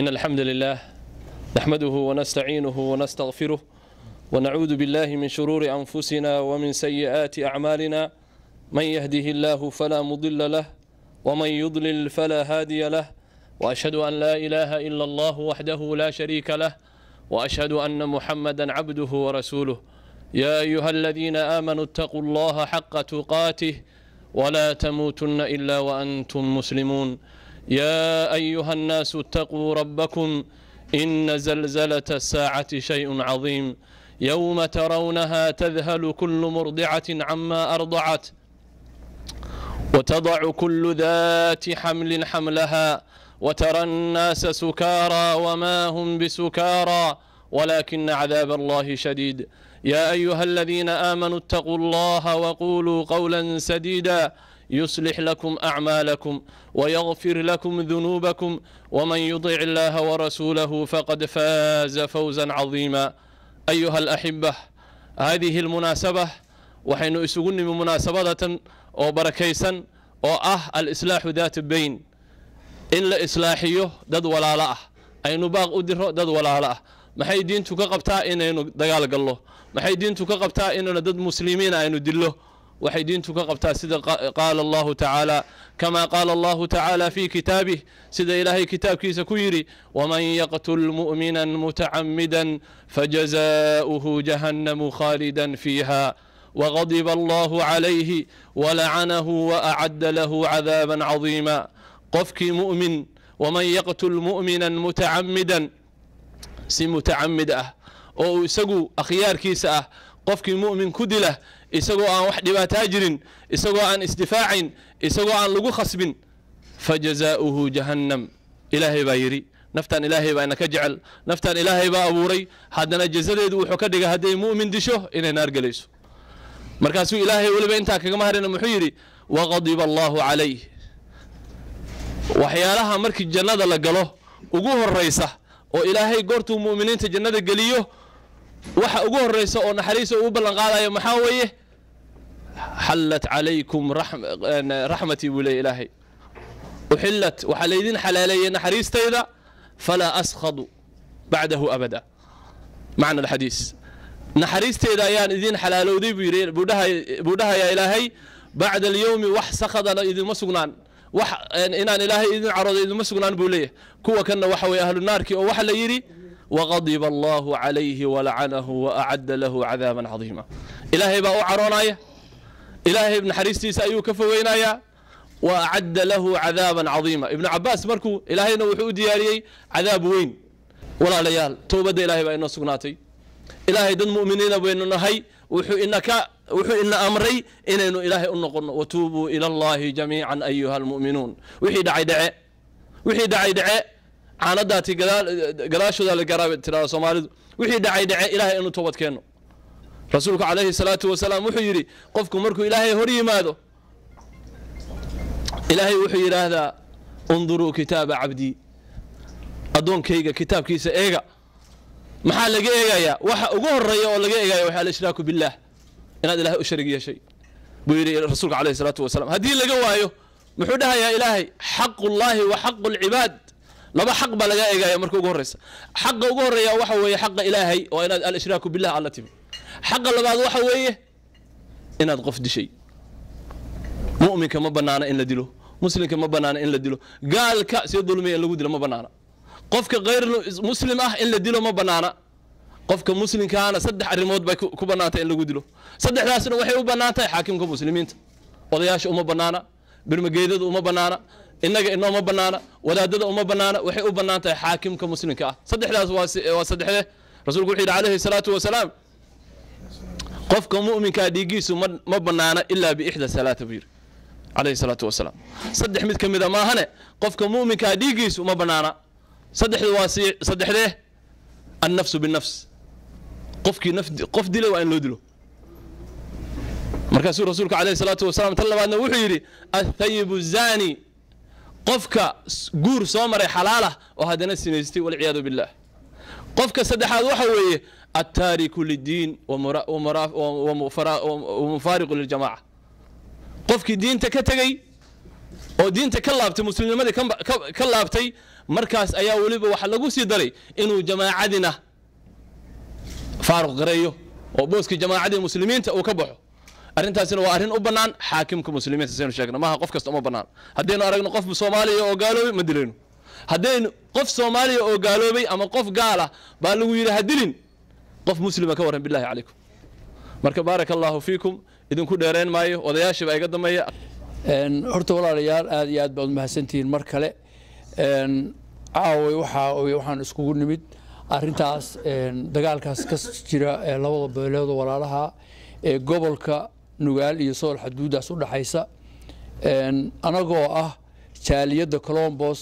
إن الحمد لله نحمده ونستعينه ونستغفره ونعوذ بالله من شرور أنفسنا ومن سيئات أعمالنا من يهده الله فلا مضل له ومن يضلل فلا هادي له وأشهد أن لا إله إلا الله وحده لا شريك له وأشهد أن محمدا عبده ورسوله يا أيها الذين آمنوا اتقوا الله حق تقاته ولا تموتن إلا وأنتم مسلمون يا أيها الناس اتقوا ربكم إن زلزلة الساعة شيء عظيم يوم ترونها تذهل كل مرضعة عما أرضعت وتضع كل ذات حمل حملها وترى الناس سكارى وما هم بسكارى ولكن عذاب الله شديد يا أيها الذين آمنوا اتقوا الله وقولوا قولا سديدا يصلح لكم أعمالكم ويغفر لكم ذنوبكم ومن يطع الله ورسوله فقد فاز فوزا عظيما أيها الأحبة هذه المناسبة وحين اسقن من مناسبة أو بركيسا أو أه الإصلاح ذات بين إن لإصلاحيه دد ولا لا أي نباغ أدره دد ولا لا maxay diintu ka qabtaa inaynu dagaal gallo maxay diintu ka qabtaa inaynu dad muslimiin aynu dillo waxay diintu ka qabtaa sida qaala allahu tacaala kama qaala allahu tacaala fi kitaabih sida ilaahay kitaabkiisa ku yidhi waman yaqtul mu'minan mutacamidan fajazaؤuhu jahannamu khaalidan fiiha وغضب الله عليه ولعنه وأعد له عذابا عظيما قفك مؤمن ومن يقتل مؤمنا متعمدا si mutacamid ah oo uu isagu akhyaarkiisa ah qofkii mu'min ku dila isagoo aan wax dhibaataa jirin isagoo aan isdifaacayn isagoo aan lagu khasbin fajazaa'uhu jahannam ilaahay baa yidhi naftaan ilaahay baa inaka jecel naftaan ilaahay baa abuuray haddana jazadeedu wuxuu ka dhigay hadday mu'min disho inay naar gelayso markaasuu ilaahay weliba intaa kagama harina muxuu yidhi waqadiba allaahu calayh waxyaalaha markii jannada la galo ugu horaysa oo ilaahay goortuu mu'miniinta jannada geliyo waxa ugu horeysa oo naxariisa ugu ballan qaadaya maxaa weeye xallat calaykum raxmatii buu leeya ilaahay uxillat waxaa laydin xalaaleeyey naxariistayda falaa askhadu bacdahu abada macna alxadiis naxariisteyda ayaan idin xalaalowday buu yidhi buu dhahayaa ilaahay bacda alyowmi wax sakhadana idinma sugnaan wax inaan ilaahay idin caroodo idinma sugnaan buu leeyahay kuwa kanna waxa weye ahlu naarkii oo waxa la yidhi waqadiba allahu calayhi walacanahu waacadda lahu cadaaban cadiima ilaahay baa u caroonaya ilaahay naxariistiisa ayuu ka fogeynayaa wa acadda lahu cadaaban cadiima ibnu cabaas markuu ilaahayna wuxuu u diyaariyey cadaab weyn walaalayaal towbadda ilahay baa inoo sugnaatay ilaahay dad mu'miniina baynu nahay wuxuu inaka wuxuu ina amray inaynu ilaahay u noqono watuubuu ila allahi jamiican ayuha almu'minuun wixii dhacay dhece wixii dhacay dhece caanadaati gadaashooda la garaaba tirada soomaalidu wixii dhacay dhece ilaahay inu toobad keenno rasuulku calayhi salaatu wasalaam wuxuu yidhi qofku markuu ilaahay hor yimaado ilaahay wuxuu yidhaahdaa unduruu kitaaba cabdii addoonkayga kitaabkiisa eega maxaa laga eegayaa waxa ugu horeeya oo laga eegaya waxa alshraaku billaah inaad ilahay u sharig yeeshay buu yidhi rasuulka calayhi salaatu wasalam haddii laga waayo muxuu dhahayaa ilaahay xaqullaahi wa xaqu lcibaad laba xaq baa laga eegaya marka ugu horreysa xaqa ugu horreeya waxa weeye xaqa ilaahay oo inaad al-ishraaku billah alla timi xaqa labaad waxa weeye inaad qof dishay mu'minka ma banaana in la dilo muslimka ma banaana in la dilo gaalka si dulmiya in lagu dilo ma banaana qofka kayr muslim ah in la dilo ma banaana qofka muslimkaana saddex arrimood bay ku bannaantahay in lagu dilo saddexdaasna waxay u bannaan tahay xaakimka muslimiinta odayaasha uma bannaana birmageedada uma bannaana innaga inooma bannaana wadaadada uma bannaana waxay u bannaan tahay xaakimka muslimka ah saddexdaas waa saddexde rasuulku wuxuu yidhi calayhi salaatu wasalaam qofka mu'minkaa dhiiggiisu ma bannaana ilaa biixda salaata buu yidhi calayhi salaatu wasalaam saddex mid ka mida maahane qofka mu'minkaa dhiiggiisu ma bannaana saddexdu waa saddexdee annafsu binafs qofkii qof dilay waa in loo dilo markaasuu rasuulka calayhi salaatu wasalaam tan labaadna wuxuu yidhi athayibu zani qofka guur soo maray xalaalah oo haddana sinaystay walciyaadu billah qofka saddexaad waxa weeye attaariku lidiin wamufaariqu liljamaca qofkii diinta ka tegey oo diinta ka laabtay muslimnimadii ka laabtay markaas ayaa weliba waxa lagu sii daray inuu jamaacadina faaruq gareeyo oo booskii jamaacadii muslimiinta uu ka baxo arrintaasina waa arrin u bannaan xaakimka muslimiinta saynu sheegna maaha qof kasta uma bannaan haddaynu aragno qof soomaaliya oo gaaloobay ma dilayno haddaynu qof soomaaliya oo gaaloobay ama qof gaal ah baa lagu yidhi ha dilin qof muslima ka warran billahi calaykum marka baaraka allahu fiikum idinku dheerayn maayo odayaashii baa iga dambeeya horta walaalayaal aad iyo aad baad umahadsantihiin mar kale caaway waxaa waxaan iskugu nimid arintaas dagaalkaas ka jira labada beeleedoo walaalaha ee gobolka nugaal iyo sool xaduudaas u dhaxaysa anagoo ah jaaliyadda colombos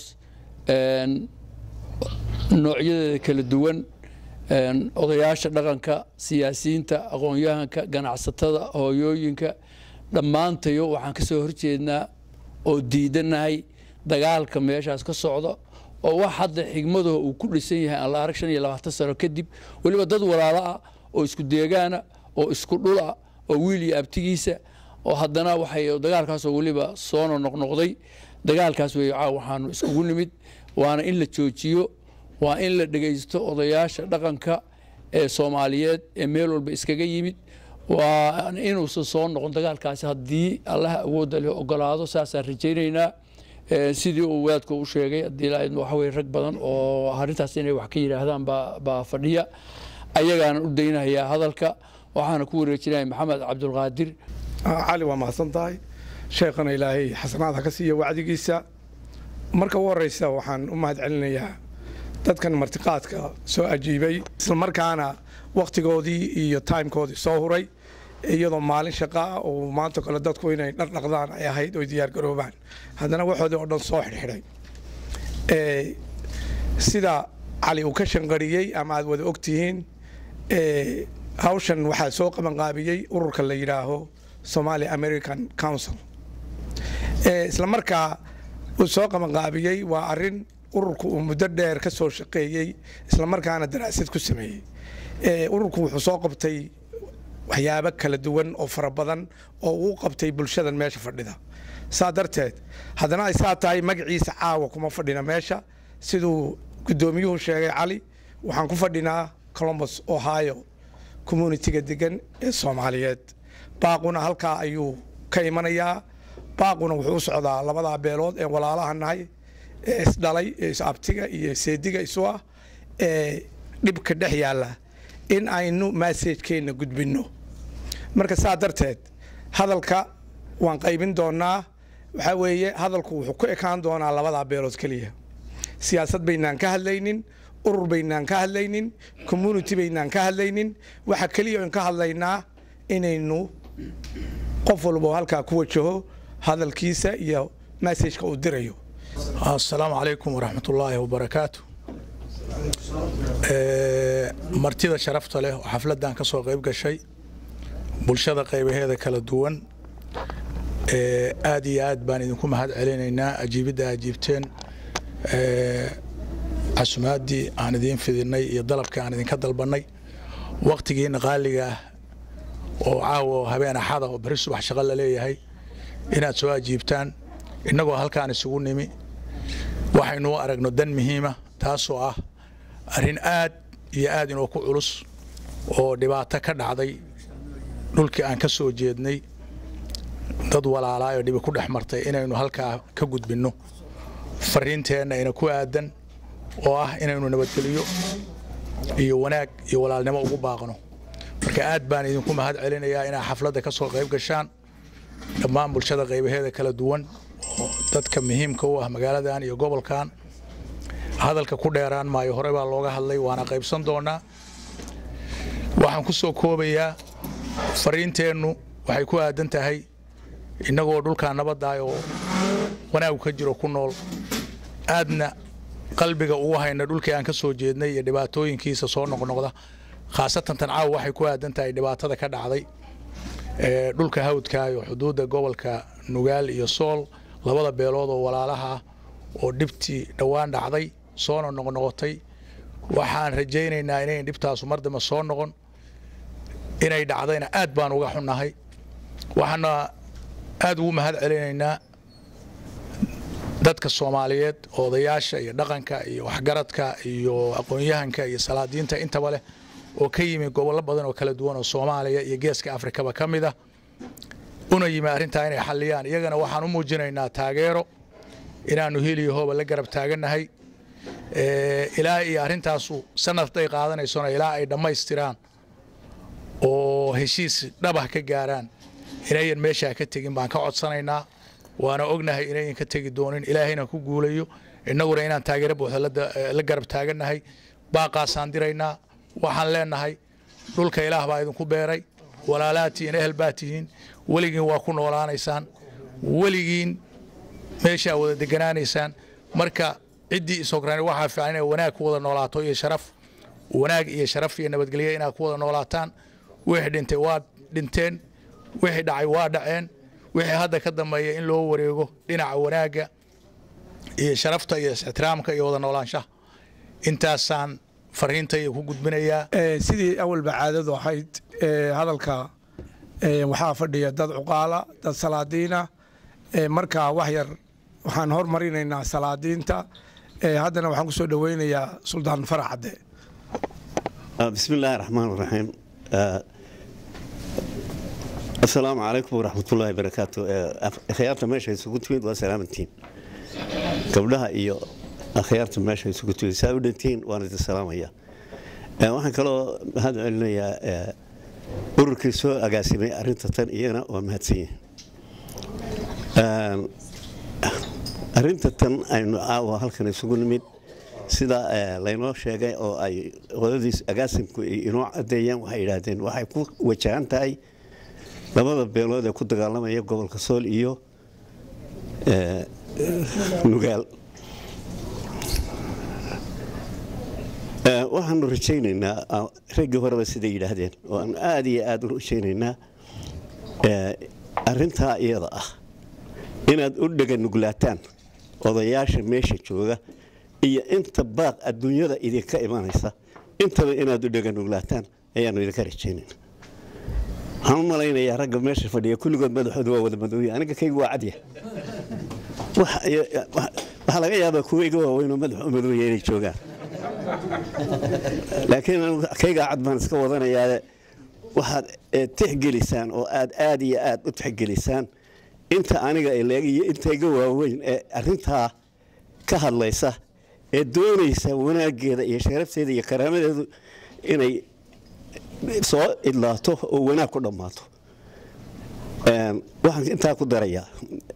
noocyadeeda kala duwan odayaasha dhaqanka siyaasiyiinta aqoon-yahanka ganacsatada hooyooyinka dhammaantayo waxaan ka soo horjeednaa oo diidanahay dagaalka meeshaas ka socda oo wax hadda xigmadoo uu ku dhisan yahay aan la arag shan iyo labaatan sano kadib weliba dad walaalo ah oo isku deegaana oo isku dhula oo wiil iyo abtigiisa oo haddana waxay dagaalkaasoo weliba soono noqnoqday dagaalkaas wey caaw waxaanu iskugu nimid waana in la joojiyo waa in la dhegaysto odayaasha dhaqanka ee soomaaliyeed ee meel walba iskaga yimid waa inuusan soo noqon dagaalkaasi haddii allaha awoodda leh ogolaado saasaan rajaynaynaa sidii uu wadaadku u sheegay haddii waxa weye rag badan oo arrintaas inay wax ka yidhaahdaan baa baa fadhiya ayagaana u daynayaa hadalka waxaana ku wareejinaya maxamed cabdulqaadir cali waa mahadsan tahay sheekhana ilaahay xasanaad ha ka siiya wacdigiisa marka ugu horeysa waxaan u mahad celinayaa dadkan martiqaadka soo ajiibay islamarkaana wakhtigoodii iyo timekoodii soo huray iyadoo maalin shaqaa oo maanta kale dadku inay dhardhaqdaan ay ahayd oy diyaargaroobaan haddana waxoodii oo dhan soo xidhxidhay sida cali uu ka shanqariyey ama aad wada ogtihiin hawshan waxaa soo qabanqaabiyey ururka la yidhaaho somali american council isla markaa uu soo qabanqaabiyey waa arin ururku uu muddo dheer ka soo shaqeeyey isla markaana daraasad ku sameeyey ururku wuxuu soo qabtay waxyaabo kala duwan oo fara badan oo uu qabtay bulshadan meesha fadhida saa darteed haddana ay saa tahay magaciisa caawa kuma fadhina meesha siduu guddoomiyuhu sheegay cali waxaan ku fadhinaa colombus ohio communitiga degan ee soomaaliyeed baaquna halkaa ayuu ka imanayaa baaquna wuxuu u socdaa labadaa beelood ee walaalaha nahay ee isdhalay ee is-abtiga iyo seediga isu ah ee dhibka dhex yaalla in aynu massajkeenna gudbinno marka saa darteed hadalka waan qaybin doonaa waxaa weeye hadalku wuxuu ku ekaan doonaa labadaa beelood keliya siyaasad baynaan ka hadlaynin urur baynaan ka hadlaynin community baynaan ka hadlaynin waxa keliya in ka hadlaynaa inaynu qof walbo halkaa ku wajaho hadalkiisa iyo massajka uu dirayo asalaamu calaykum waraxmat ullaahi wabarakaatu martida sharafta leh oo xafladdan ka soo qayb gashay bulshada qaybaheeda kala duwan aad iyo aad baan idinku mahad celinaynaa ajiibidda ajiibteen casumaadii aan idiin fidinay iyo dalabkii aan idinka dalbannay wakhtigiina qaaliga ah oo caawa habeen axada oo beri subax shaqo la leeyahay inaad soo ajiibtaan innagoo halkaan isugu nimi waxaynu u aragno dan muhiima taasoo ah arrin aad iyo aad inoo ku culus oo dhibaato ka dhacday dhulkii aan ka soo jeednay dad walaalaayo dhibi ku dhex martay inaynu halkaa ka gudbinno fariinteenna ina ku aadan oo ah inaynu nabadgeliyo iyo wanaag iyo walaalnimo ugu baaqno marka aad baan idinku mahad celinayaa inaa xafladda ka soo qayb gashaan dhammaan bulshada qaybaheeda kala duwan oo dadka muhiimka u ah magaaladan iyo gobolkan hadalka ku dheeraan maayo hore baa looga hadlay waana qaybsan doonaa waxaan ku soo koobayaa fariinteennu waxay ku aadan tahay innagoo dhulkaa nabaddaay oo wanaagu ka jiro ku nool aadna qalbiga ugu hayna dhulkii aan ka soo jeednay iyo dhibaatooyinkiisa soo noqnoqda khaasatan tan caawa waxay ku aadan tahay dhibaatada ka dhacday dhulka hawdka iyo xuduudda gobolka nugaal iyo sool labada beelood oo walaalaha ah oo dhibtii dhowaan dhacday soona noqnoqotay waxaan rajaynaynaa inayn dhibtaasu mar dambe soo noqon inay dhacdayna aad baan uga xunnahay waxaana aad ugu mahad celinaynaa dadka soomaaliyeed odayaasha iyo dhaqanka iyo waxgaradka iyo aqoon-yahanka iyo salaadiinta intaba leh oo ka yimi gobollo badan oo kala duwan oo soomaaliya iyo geeska afrikaba ka mid ah una yimi arrintaa inay xalliyaan iyagana waxaan u muujinaynaa taageero inaannu heliyo hooba la garab taagannahay ilaa iyo arrintaasu sanadday qaadanaysona ilaa ay dhammaystiraan oo heshiis dhabah ka gaaraan inayan meeshaa ka tegin baan ka codsanaynaa waana ognahay inayan ka tegi doonin ilaahayna ku guulayo innaguna inaan taageero buuxda la garab taagannahay baaqaasaan diraynaa waxaan leenahay dhulka ilaah baa idinku beeray walaalaad tihiin ehel baa tihiin weligiin waa ku noolaanaysaan weligiin meeshaa wada deganaanaysaan marka ciddii isograan waxaa fiican inay wanaag ku wada noolaato iyo sharaf wanaag iyo sharaf iyo nabadgelyo inaad ku wada noolaataan wixii dhintay waa dhinteen wixii dhacay waa dhaceen wixii hadda ka dambeeya in loo wareego dhinaca wanaagga iyo sharafta iyo ixtiraamka iyo wada noolaanshaha intaasaan fariintayda ku gudbinayaa sidii awalba caadadu ahayd hadalka waxaa fadhiya dad cuqaala dad salaadiina markaa wax yar waxaan hormarinaynaa salaadiinta haddana waxaan ku soo dhoweynayaa suldaan farax cadde bismi illaahi raxmaan raxiim asalaamu calaykum waraxmatullaahi barakaatu akhyaarta meesha isugu timid waa salaamantiin gabdhaha iyo akhyaarta meesha isugu timid saa u dhantiin waan idin salaamaya waxaan kaloo mahad celinayaa ururkii soo agaasimay arinta tan iyagana waa mahadsan yihin arinta tan aynu caawa halkan isugu nimid sida laynoo sheegay oo ay qodadiis agaasimku inoo cadeeyeen waxay yidhaahdeen waxay ku wajahan tahay labada beelood ee ku dagaalamaya gobolka sool iyo nugaal waxaanu rajaynaynaa raggii horeba siday yidhaahdeen waanu aada iyo aada u rajaynaynaa arintaa iyada ah inaad u dheganuglaataan odayaasha meesha jooga iyo inta baaq adduunyada idinka imanaysa intaba inaad u dheganuglaataan ayaanu idinka rajaynayna waxaan u malaynayaa ragga meesha fadhiya kulligood madaxooda waa wada madooya aniga kayga waa cadya waxaa laga yaabaa kuwayga waaweynoo madaxu madooya inay joogaan laakiin kaygaa cad baan iska wadanayaa waxaad tixgelisaan oo aad aad iyo aad u tixgelisaan inta aniga leeg iyo inta iga waaweyn ee arintaa ka hadlaysa ee doonaysa wanaaggeeda iyo sharafteeda iyo karaamadeedu inay soo idlaato oo wanaag ku dhammaato waxaan intaa ku darayaa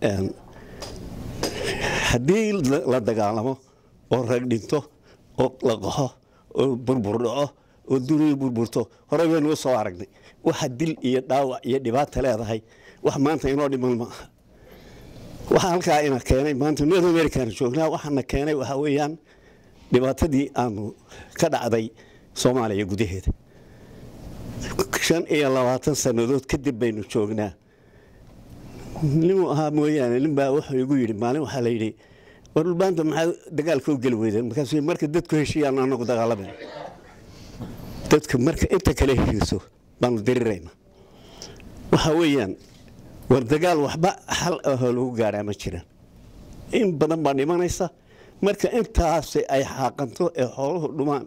haddii la dagaalamo oo rag dhinto oo la qaxo oo burbur dhaco oo duniya burburto horey baynu u soo aragnay waxa dil iyo dhaawac iyo dhibaata leedahay wax maanta inoo dhiman maaha waxaa halkaa ina keenay maanta north american joognaa waxaana keenay waxaa weeyaan dhibaatadii aanu ka dhacday soomaaliya gudaheeda shan iyo labaatan sannadood kadib baynu joognaa ninuu ahaa mooyaane ninbaa wuxuu igu yidhi maalin waxaa la yidhi war dhulbaanta maxaa dagaalka u geli weydeen markaasuu marka dadku heshiiyaan anagu dagaalamayna dadka marka inta kale heshiiso baanu dirirayna waxa weeyaan war dagaal waxba xal ahoo lagu gaadhaa ma jiraan in badan baa dhimanaysa marka intaas ay xaaqanto ee xooluhu dhumaan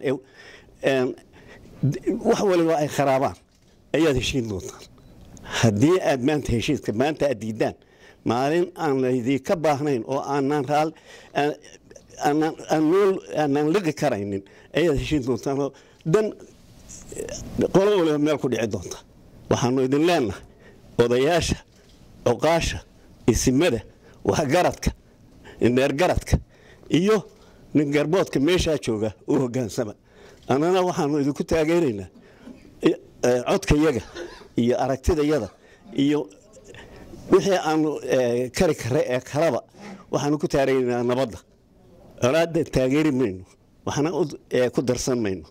wax waliba ay kharaabaan ayaad heshiin doontaan haddii aad maanta heshiiska maanta aad diidaan maalin aan laydinka baahnayn oo aanaan raal aanaan liqi karaynin ayaad heshiin doontaanoo dan qolo waliba meel ku dhici doonta waxaanu idin leenahay odayaasha cuqaasha isimada waxgaradka indheergaradka iyo nin garboodka meeshaa jooga u hogaansama annana waxaanu idinku taageeraynaa codkayaga iyo aragtidayada iyo wixii aanu kari kara ee kalaba waxaanu ku taageeraynaa nabadda colaada taageeri mayno waxna ku darsan mayno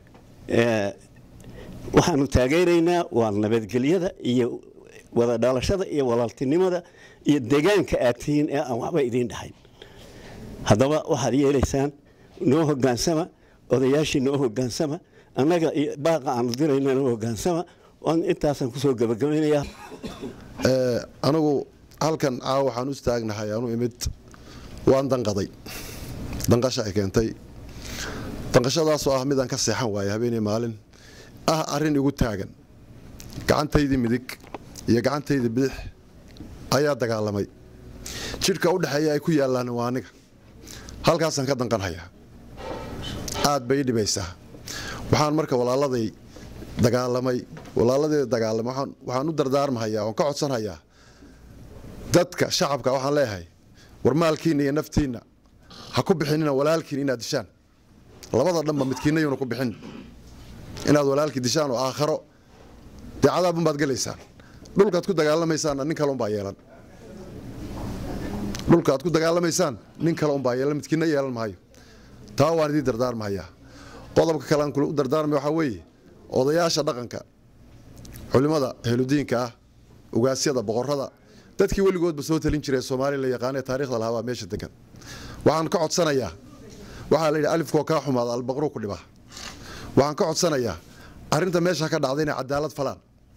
waxaanu taageeraynaa waa nabadgelyada iyo wada dhalashada iyo walaaltinimada iyo degaanka aad tihiin ee aan waxba idiin dhaxayn haddaba waxaad yeelaysaan noo hogaansama odayaashii noo hogaansama annaga baaqa aanu dirayna noo hogaansama intaasaan kusoo gabagabaynayaa anigu halkan caawa waxaan u istaagnahay aanu imid waan danqaday danqasha ay keentay danqashadaasoo ah midaan ka seexan waaya habeenii maalin ah arrin igu taagan gacantaydii midig iyo gacantaydii bidix ayaa dagaalamay jidhka u dhexeeya ay ku yaallaan waa aniga halkaasaan ka danqanhayaa aad bay ii dhibaysaa waxaan marka walaaladay dagaalamay walaaladeyda dagaalamay waxaan u dardaarmahayaa oon ka codsanhayaa dadka shacabka waxaan leeyahay war maalkiinna iyo naftiinna ha ku bixinina walaalkiin inaad dishaan labada dhanba midkiinna yuuna ku bixin inaad walaalkii dishaan oo aakharo dee cadaabun baad gelaysaan dhulkaad ku dagaalamaysaanna nin kale unbaa yeelan dhulka aad ku dagaalamaysaan nin kale unbaa yeelan midkiinna yeelan maayo taa waan idiin dardaarmahayaa qodobka kale aan u dardaarmay waxaa weeye odayaasha dhaqanka culimmada heludiinka ah ugaasyada boqorada dadkii weligoodba soo talin jiray soomaaliya la yaqaanee taarikhda lahaa baa meesha degan waxaan ka codsanayaa waxaa la yidhi alifkoo kaa xumaada albaqruu ku dhibaa waxaan ka codsanayaa arrinta meesha ka dhacda inay cadaalad falaan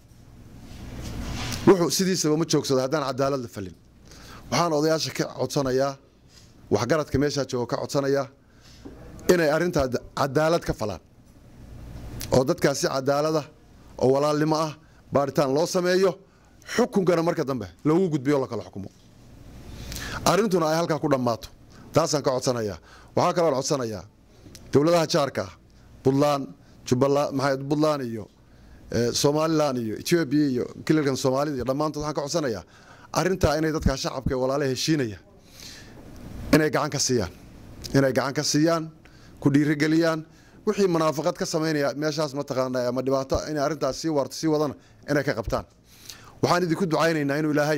wuxuu sidiisaba ma joogsado haddaan cadaalad la falin waxaan odayaasha ka codsanayaa waxgaradka meeshaa jooga ka codsanayaa inay arrintaa cadaalad ka falaan oo dadkaasi cadaalada oo walaalnimo ah baaritaan loo sameeyo xukunkana marka dambe loogu gudbiyo la kala xukumo arrintuna ay halkaa ku dhammaato taasaan ka codsanayaa waxaa kaloon codsanayaa dowladaha jaarka ah buntland jubbaland maxay buntland iyo somalilan iyo etoobiya iyo kilalkan soomaalida iyo dhammaantood waxaan ka codsanayaa arrintaa inay dadkaa shacabka ee walaalaha heshiinaya inay gacan ka siiyaan inay gacan ka siiyaan ku dhiirigeliyaan wixii munaafaqad ka samaynaya meeshaas mataqaana ama dhibaato inay arrintaas sii waarto sii wadana inay ka qabtaan waxaan idinku ducaynaynaa inuu ilaahay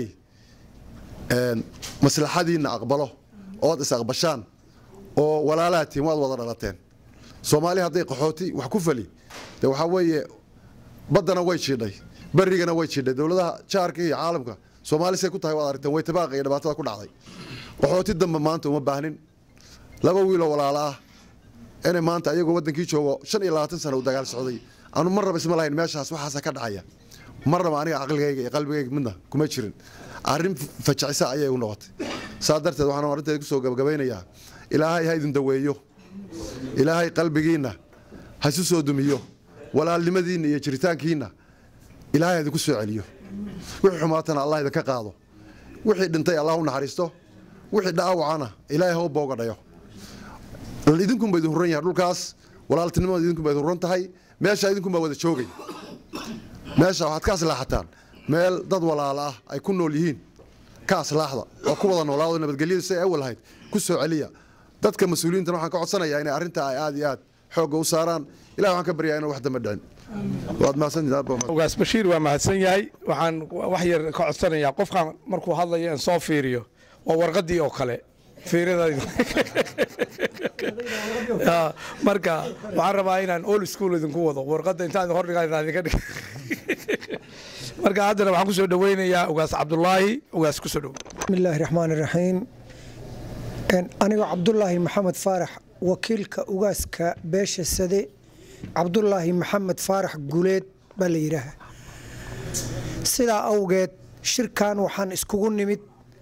maslaxadiinna aqbalo ood is aqbashaan oo walaalaha tiim waad wada dhalateen soomaali hadday qaxooti wax ku fali de waxaa weeye baddana way jiidhay berrigana way jiidhay dowladaha jaarka iyo caalamka soomaali say ku tahay waad aragteen way tabaaqa iyo dhibaatada ku dhacday qaxooti dambe maanta uma baahnin laba wiiloo walaalo ah inay maanta ayagoo waddankii joogo shan iyo labaatan sana uu dagaal socday anu mar raba isma lahayn meeshaas waxaasa ka dhacaya mar raba aniga caqligayga iyo qalbigayga midna kuma jirin arrin fajacisa ayay u noqotay saa darteed waxaan arrinteeda kusoo gabagabaynayaa ilaahay ha idin daweeyo ilaahay qalbigiinna ha isu soo dumiyo walaalnimadiinna iyo jiritaankiinna ilaahay ha idinku soo celiyo wixii xumaatana allah idinka qaado wixii dhintay allah u naxariisto wixii dhaawacana ilaahay ha u booga dhayo idinkunba idin huran yahay dhulkaas walaaltinimada idinkunba idin huran tahay meesha idinkunbaa wada joogay meesha waxaad ka aslaaxataan meel dad walaalo ah ay ku nool yihiin ka aslaaxda oo ku wada noolaado nabadgelyada si ay awal ahayd ku soo celiya dadka mas-uuliyiintana waxaan ka codsanayaa inay arrintaa ay aad iyo aad xoogga u saaraan ilahi waxaan ka baryaa inaan wax damba dhicin waad mahadsantihiin ugaas bashiir waa mahadsan yahay waxaan wax yar ka codsanayaa qofkan markuu hadlayo in soo fiiriyo waa warqadii oo kale fiiradayda marka waxaan rabaa inaan all school idinku wado warqadda intaan hordhigaa idinka dhig marka haddana waxaan kusoo dhaweynayaa ugaas cabdulaahi ugaas kusoo dhow bismi illaahi raxmaan iraxiim anigoo cabdulaahi maxamed faarax wakiilka ugaaska beesha sade cabdulaahi maxamed faarax guleed baa la yidhaaha sidaa awgeed shirkan waxaan iskugu nimid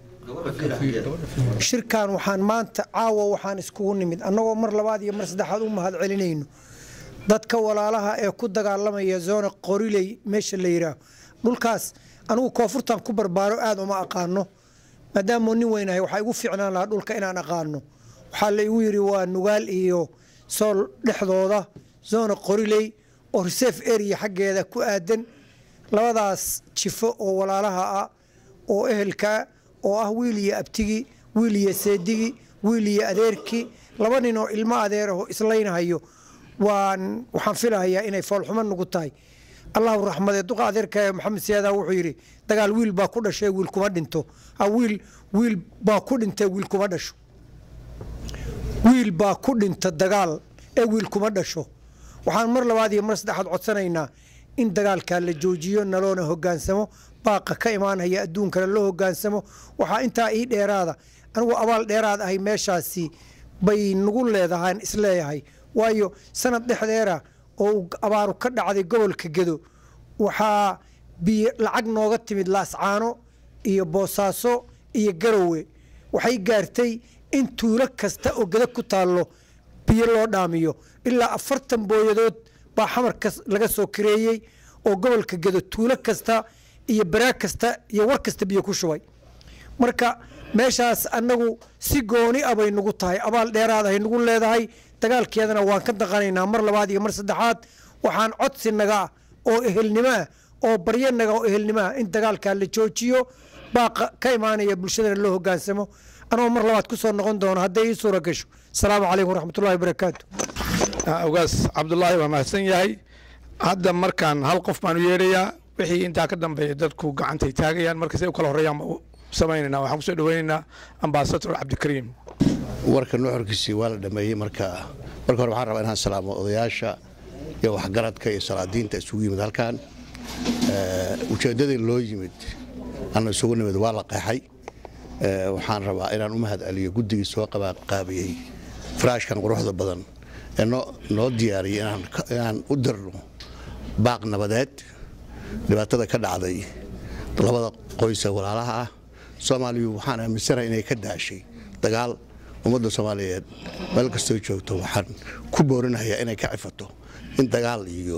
shirkan waxaan maanta caawa waxaan iskugu nimid annagoo mar labaad iyo mar saddexaad u mahad celinayno dadka walaalaha ee ku dagaalamaya zoona qoriley meesha la yidhaaho dhulkaas anigu koonfurtan ku barbaaro aad uma aqaano maadaamuu nin weynahay waxaa igu fiicnaan lahaa dhulka inaan aqaano waxaa la igu yidhi waa nugaal iyo sool dhexdooda zoona qoriley oo reserve area xaggeeda ku aadan labadaas jifo oo walaalaha ah oo ehelkaa oo ah wiil iyo abtigi wiil iyo seedigi wiil iyo adeerki laba nin oo ilmo adeeraho islaynahayo waan waxaan filahayaa inay foolxumo nugu tahay allahu raxmadee duqa adeerka maxamed siyaada wuxuu yidhi dagaal wiil baa ku dhashay wiil kuma dhinto wiil wiil baa ku dhintay wiil kuma dhasho wiil baa ku dhinta dagaal ee wiil kuma dhasho waxaan mar labaad iyo mar saddexaad codsanaynaa in dagaalkaa la joojiyo naloona hogaansamo baaqa ka imaanaya adduunkana loo hogaansamo waxaa intaa ii dheeraada anigu abaal dheeraad ahay meeshaasi bay nagu leedahaan isleeyahay waayo sanad dhexdeera oo abaaru ka dhacday gobolka gedo waxaa biyo lacag nooga timid laascaano iyo boosaaso iyo garowe waxay gaartay in tuulo kasta oo geda ku taallo biyo loo dhaamiyo ilaa afartan booyadood baa xamarka laga soo kareeyey oo gobolka gedo tuulo kasta iyo baraag kasta iyo war kasta biyo ku shubay marka meeshaas annagu si gooni ah bay nagu tahay abaal dheeraad ahay nagu leedahay dagaalkeedana waan ka daqanaynaa mar labaad iyo mar saddexaad waxaan codsi naga ah oo ehelnimo ah oo baryo naga oo ehelnimo ah in dagaalkaa la joojiyo baa ka imaanaya bulshadana loo hogaansamo anoo mar labaad ku soo noqon doono hadday ii suura gasho asalaamu calaykum waraxmatullahi wabarakaatu ogaas cabdulaahi waa mahadsan yahay hadda markaan hal qof baan u yeedhayaa wixii intaa ka dambeeya dadku gacantay taagayaan marka say u kala horreeyaan baan u samaynaynaa waxaan kusoo dhaweynaynaa ambaasador cabdikariim warka nuxurkiisii waa la dhameeyey marka marka hore waxaan rabaa inaan salaamo odayaasha iyo waxgaradka iyo salaadiinta isugu yimid halkan ujeeddadii loo yimid anna isugu nimid waa la qeexay waxaan rabaa inaan u mahad celiyo guddigii soo qabaaqaabiyey faraashkan quruxda badan ee noo diyaariyey inaan u dirno baaq nabadeed dhibaatada ka dhacday labada qoysa walaalaha ah soomaaliyu waxaan aaminsanahay inay ka daashay dagaal ummadda soomaaliyeed meel kastoo joogto waxaan ku boorinayaa inay ka cifato in dagaal iyo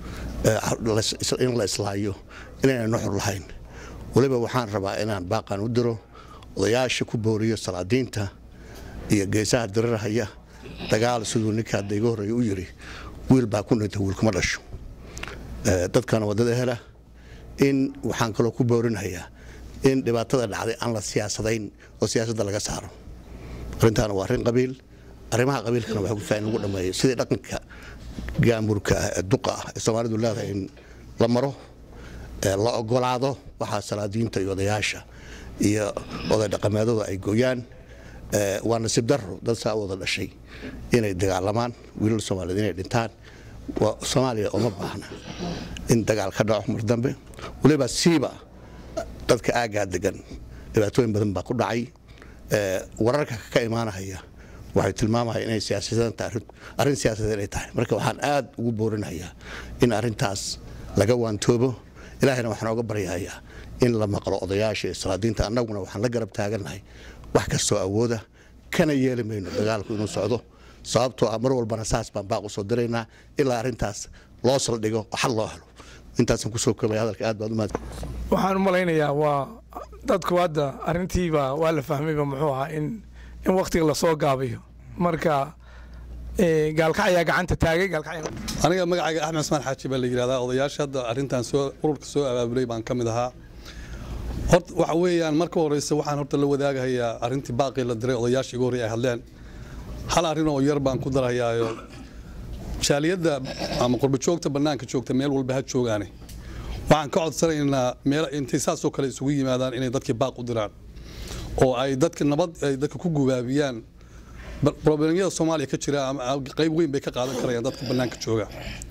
in la islaayo inayna nuxur lahayn weliba waxaan rabaa inaan baaqan u diro odayaasha ku booriyo salaadiinta iyo geesaha dirirahaya dagaal siduu ninka hadda iga horreeya u yidhi wiil baa ku dhinta wiilkuma dhasho dadkana waddada hela in waxaan kaloo ku boorinayaa in dhibaatada dhacday aan la siyaasadayn oo siyaasadda laga saaro arrintaana waa arrin qabiil arrimaha qabiilkana waxaa ku faain lagu dhammeeyo sidii dhaqanka gaamurka ah ee duqa ah ee soomaalidu leedahay in la maro la ogolaado waxaa salaadiinta iyo odayaasha iyo oday dhaqameedada ay gooyaan waa nasiib daro dad saa wada dhashay inay dagaalamaan wiilal soomaaliyeed inay dhintaan soomaaliya uma baahna in dagaal ka dhaco mar dambe weliba siiba dadka aaggaa degan dhibaatooyin badan baa ku dhacay wararka ka imaanahaya waxay tilmaamaya inay siyaasadan arrin siyaasadeed ay tahay marka waxaan aad ugu boorinayaa in arrintaas laga waantoobo ilaahayna waxaan oga baryahayaa in la maqlo odayaasha iyo salaadiinta annaguna waxaan la garab taagannahay wax kastoo awooda kana yeeli mayno dagaalku inuu socdo sababtoo ah mar walbana saas baan baaq u soo diraynaa ilaa arrintaas loo saldhigo oo xal loo helo intaasaan kusoo koobaya hadalka aad baad u mahad waxaan u malaynayaa waa dadku hadda arrintiiba waa la fahmayba muxuu ahaa in in waktiga lasoo gaabiyo marka gaalkac ayaa gacanta taagay aniga magacayga axmed ismaan xaaji baa la yidhahdaa odayaasha hadda arrintan soo ururka soo abaabulay baan ka mid ahaa horta waxa weeyaan marka horeyse waxaan horta la wadaagahayaa arrintii baaqii la diray odayaashii ugu horrey ay hadleen hal arrin oo yar baan ku darahayaayo jaaliyadda ama qurbajoogta bannaanka joogta meel walba ha joogaane waxaan ka codsanaynaa meel intay saasoo kale isugu yimaadaan inay dadkii baaq u diraan oo ay dadka nabad ay dadka ku gubaabiyaan problemyada soomaaliya ka jira qayb weyn bay ka qaadan karayaan dadka bannaanka jooga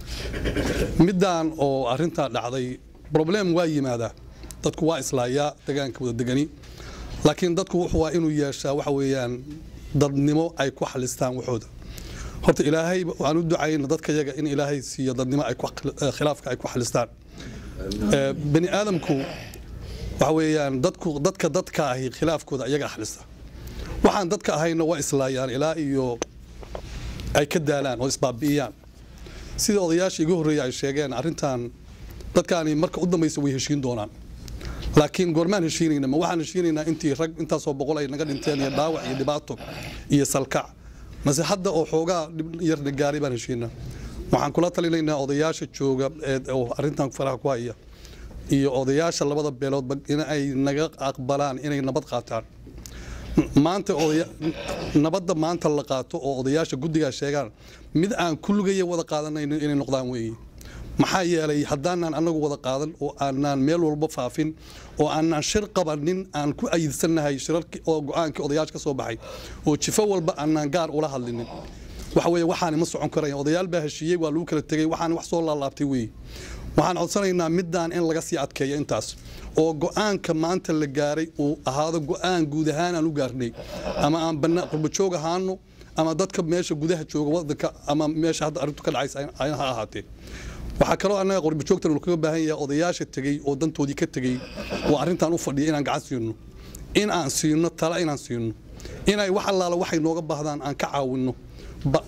middaan oo arrintaa dhacday problem waa yimaadaa dadku waa islaayaa degaanka wada degani laakiin dadku waa inuu yeeshaa waxa weeyaan dadnimo ay ku xalistaan waxooda horta ilaahay waan u ducayna dadka yaga in ilaahay siiyo dadnimo ay khilaafka ay ku xalistaan bani aadamku waxa weeyaan dadku dadka dadka ahi khilaafkooda iyaga xalista waxaan dadka ahayna waa islaayaan ilaa iyo ay ka daalaan oo isbaabi'iyaan sida odayaasha iga horreeya ay sheegeen arrintan dadkaani marka u dambaysa way heshiin doonaan laakiin goormaan heshiinayna ma waxaan heshiinaynaa intii rag intaasoo boqol ay naga dhinteen iyo dhaawac iyo dhibaato iyo salkac mase hadda oo xoogaa yarna gaaray baan heshiinaa waxaan kula talinaynaa odayaasha jooga oo arrintan faraha ku haya iyo odayaasha labada beeloodba in ay naga aqbalaan inay nabad qaataan maanta nabadda maanta la qaato oo odayaasha guddigaa sheegaan mid aan kulligaya wada qaadanayno inay noqdaan weeye maxaa yeelay haddaanaan annagu wada qaadan oo aanaan meel walba faafin oo aanaan shir qabanin aan ku ayidsannahay shirarki oo go-aankii odayaasha ka soo baxay oo jifo walba aanaan gaar ula hadlinin waxa weeye waxaani ma socon karayan odayaal baa heshiiyey waa lagu kala tegey waxaani wax soo laalaabtay weeye waxaan codsanaynaa middaan in laga sii adkeeyo intaas oo go-aanka maanta la gaaray uu ahaado go-aan guud ahaan aan u gaarnay ama aan bannaan qurbajoog ahaano ama dadka meesha gudaha jooga wadanka ama meesha hadda arrintu ka dhacaysa ha ahaatee waxaa kaloo annaga qurbajoogtan kaga baahan yahay odayaasha tegey oo dantoodii ka tegey oo arrintan u fadhiya inaan gacan siino in aan siino tala inaan siino inay wax allaala waxay nooga baahdaan aan ka caawinno Ba-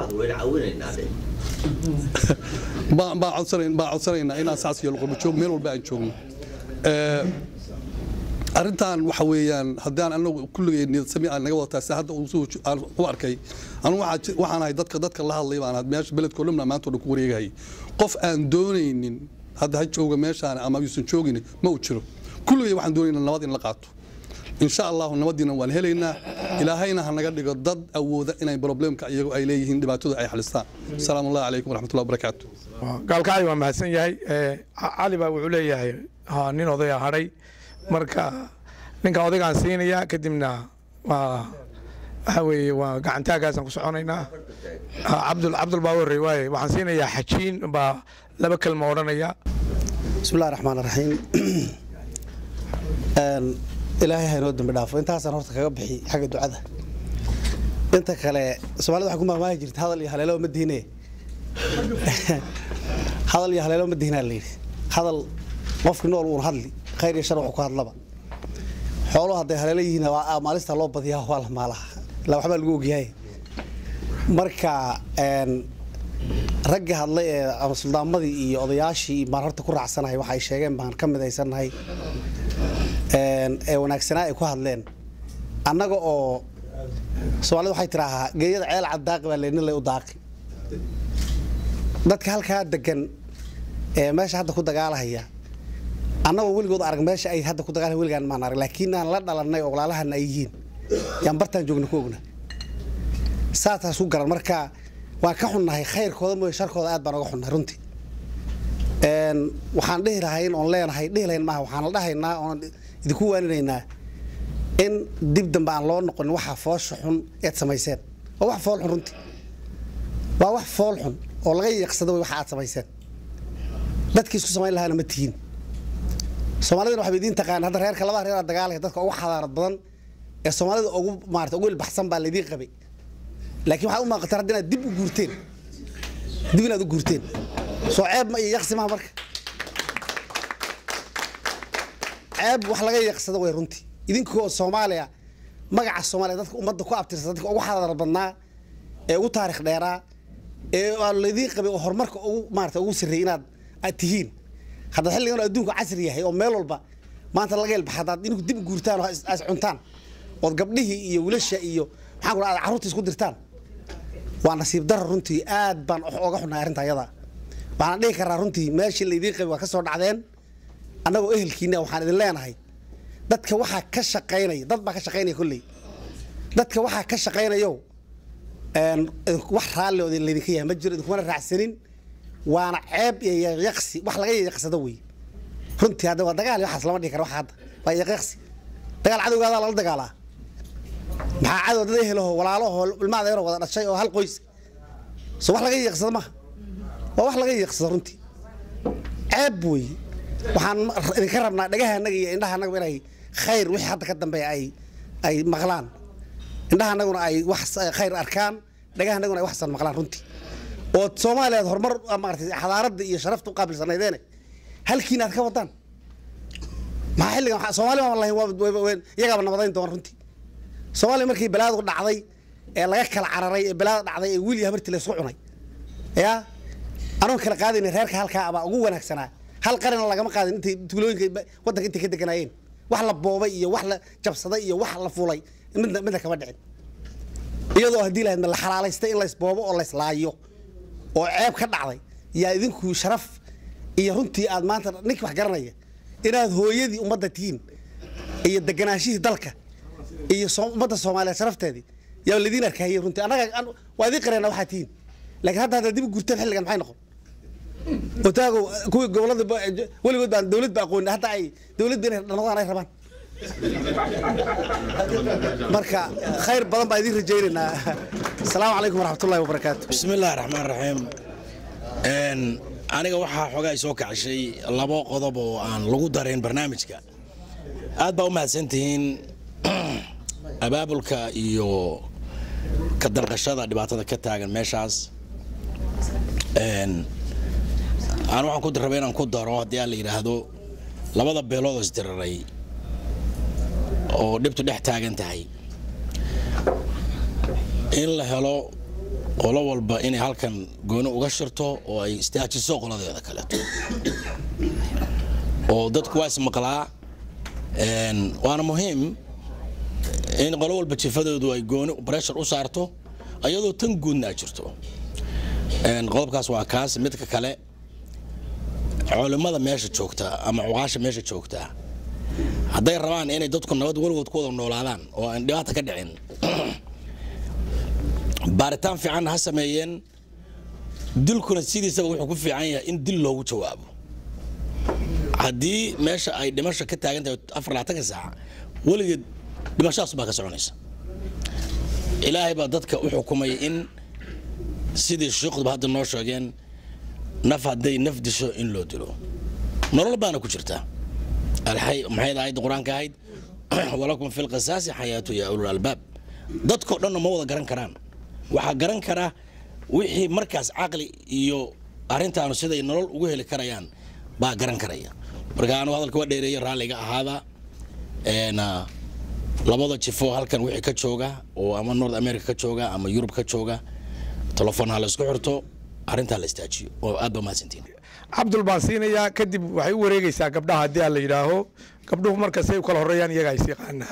baa- baa codsanayn- baa codsanaynaa inaan saas yeelo qurbo joog meel walba aan joogno Ee, arrintan waxa weeyaan haddaan anagu kulligay nidadsami aan naga wadataa si hadda uu soo jo- aan u arkay anigu waxaa ji- waxaan ahay dadka dadka la hadlay baan ahay meesha beledkoo dhamna maanta oo dhan ku wareegayay qof aan doonaynin hadda ha jooga meeshaan ama yuusan joogin ma uu jiro kulligay waxaan doonaynaa nabad in la qaato insha allahu nabadiina waan helaynaa ilaahayna ha naga dhigo dad awooda inay problemka iyagu ay leeyihiin dhibaatadu ay xalistaan asalaamu allahi calaykum waraxmatullahi wabarakaatu gaalkacay waa mahadsan yahay Eh, Ca- cali baa wuxuu leeyahay ha, nin odaya hadhay marka ninkan odaygaan siinaya kadibna waa waxa weeye waa gacantaagaasaan ku soconaynaa Ha, cabdul cabdul baa u horreey waaye waxaan siinayaa xajiin baa laba kelma odhanaya بسم الله الرحمن الرحيم een ilaahay ha inoo dambi dhaafo intaasaan horta kaga bixi xagga ducada inta kale soomaalida waxaa ku maamaahi jirta hadal iyo haleelo ma diine hadal iyo haleelo ma diinaa la yidhi hadal qofki nool uun hadli khayr iyo shar wuxuu ku hadlaba xoolo hadday haleelo yihiin waa- maalista loo badiyaa waa la maalaha la waxbaa lagu ogyahay marka een ragga hadlay ee ama suldaamadii iyo odayaashii baan horta ku raacsanahay waxa ay sheegeen baan ka midaysannahay een, ee wanaagsanaa ay ku hadleen annaga oo soomaalida waxay tidhaahaa geeyada ceel cad daaqi baa leenin lay u daaqi dadka halkaa degan ee meesha hadda ku dagaalahaya annagoo weligood arag meesha ay hadda ku dagaalaya weligaan maan arag laakiin aan la dhalannay oo walaalahana ay yihiin yaan bartaan joogna ku ogna saasaas ku garan marka waan ka xunnahay khayrkooda mooye sharkooda aad baan oga xunnahay runtii Een, waxaan dhihi lahayn oon leenahay dhihi lahayn maaha waxaan la dhahaynaa oon idinku waaninaynaa in dib dambe aan loo noqonin waxa foosha xun eed samayseen waa wax fool xun runtii waa wax fool xun oo laga yeeqsado way waxa aad samayseen dadkii isku samayn lahaana ma tihiin soomaalidana waxay idiin taqaan hadda reerka labada reer dagaalaya dadka ugu xadaarad badan ee soomaalida ugu maarata ugu ilbaxsan baa laydiin qabay laakiin waxaa u muuqataan hadda inaad dib u guurteen dib inaad u guurteen soo ceeb ma iyo yaqsi maha marka ceeb wax laga yaqsado way runtii idinkoo soomaaliya magaca soomaaliya dadka ummadda ku abtirsan dadka ugu xadaar badnaa ee ugu taarikh dheeraa ee waa laydiin qabay oo horumarka ugu maarata ugu sarreeyay inaad aad tihiin hadda xilligan oo adduunku casri yahay oo meel walba maanta laga ilbaxa haddaad idinku dib u guurtaan oo is is cuntaan ood gabdhihii iyo wiilasha iyo maxaan ku dhaha carruurta isku dirtaan waa nasiib daro runtii aad baan oga xunnahay arrinta ayada waxaan dhihi karaa runtii meeshii laydiin qabay waa ka soo dhacdeen annagoo ehelkiina waxaan idin leenahay dadka waxaa ka shaqaynaya dad baa ka shaqaynaya kolley dadka waxaa ka shaqaynayo een, idinku- wax raalli oo laydinka yahay ma jiro idinkumana raacsanin waana ceeb iyo yaqsi wax laga yaqsado wey runtii hadda waa dagaal iyo waxaas lama dhihi kara wax hadda waa yaqyaqsi dagaal cadowgaadaa lala dagaalaa maxaa cadow dad ehelaho walaalaho ilmaada yaroo wada dhashay oo hal qoys so wax laga yaqsado maha waa wax laga yaqsado runtii ceeb wey waxaan ma- idinka rabnaa dhagaha annaga iyo indhaha annaga inay khayr wixii hadda ka dambeeya ay ay maqlaan indhaha annaguna ay wax s- khayr arkaan dhagaha annaguna ay waxsan maqlaan runtii oo soomaaliya aad horumar maaragtay xadaaradda iyo sharafta u qaabilsanaydeene halkiina aad ka wadaan maxaa xilligan waxaa- soomaali baan lahayn waa- waa- waa- iyagaaba nabadayn doona runtii soomaaliya markii balaadu dhacday ee laga kala cararay ee balaada dhacday ee wiil iyo habartii laysku cunay ya anoon kala qaadayna reerka halkaa abaa ugu wanaagsanaa hal qarina lagama qaadin intay tuulooyinka ba- waddanka intay ka deganaayeen wax la boobay iyo wax la jabsaday iyo wax la fulay midna midna kama dhicin iyadoo haddii lahayd la xalaalaystay in laysboobo oo layslaayo oo ceeb ka dhacday yaa idinku sharaf iyo runtii aad maanta ninkii wax garanaya inaad hooyadii ummadda tihiin iyo deganaashihii dalka iyo soo- ummadda soomaaliyeed sharafteedii yaa ladiin arkahayey runtii annaga an- waa idiin qareena waxaa tihiin laakiin hadda haddaad dib u gurteen xilligan maxay noqon otaago kuwii gobolada ba- weligood baan dowlad ba aqoonin hadda ay dowladda inay noqdaan ay rabaan marka khayr badan baa idiin rajaynaynaa asalaamu calaykum waraxmatullahi wabarakaatu بسم الله الرحمن الرحيم een aniga waxaa xogaa soo kacshay labo qodob oo aan lagu darin barnaamijka aad baa u mahadsantihiin abaabulka iyo ka danqashada dhibaatada ka taagan meeshaas een aan waxaan ku rabay inaan ku daro haddii aan la yidhaahdo labada beelood oo isdiriray oo dhibtu dhex taagan tahay in la helo qolo walba inay halkan gooni uga shirto oo ay istaajiso qoladeeda kaleeto oo dadku waa ismaqlaa een, waana muhiim in qolo walba jifadoodu ay gooni breshar u saarto ayadoo tan guudna ay jirto Een, qodobkaas waa kaas midka kale culimmada meesha joogta ama cuqaasha meesha joogta hadday rabaan inay dadku nabad weligood ku wada noolaadaan oo aan dhibaata ka dhicin baaritaan fiican ha sameeyeen dilkuna sidiisaba wuxuu ku fiican yahay in dil loogu jawaabo haddii meesha ay dhimasho ka taagan tahay afar labaatanka saaca weligeed dhimashadaas baa ka soconaysa ilaahay baa dadka u xukumay in sidii sheekhuba hadda noo sheegeen naf hadday naf disho in loo dilo nolol baana ku jirta alxay maxay aayadda qur-aanka ahayd walakum fi lqisaasi xayaatu yaa ulul albaab dadkoo dhanna ma wada garan karaan waxaa garan kara wixii markaas caqli iyo arrintaanu siday nolol ugu heli karayaan baa garan karaya marka anu hadalka waa dheereeya raalliga ahaada een, ah, labada jifo halkan wixii ka jooga oo ama north america ka jooga ama yurub ka jooga telefon ha la isku xirto arrintaa la istaajiyo oo aad ba mahadsantiin cabdul baan siinayaa kadib waxay u wareegaysaa gabdhaha haddii aan la yidhaaho gabdhuhu marka say u kala horeeyaan iyagaa is yaqaanaa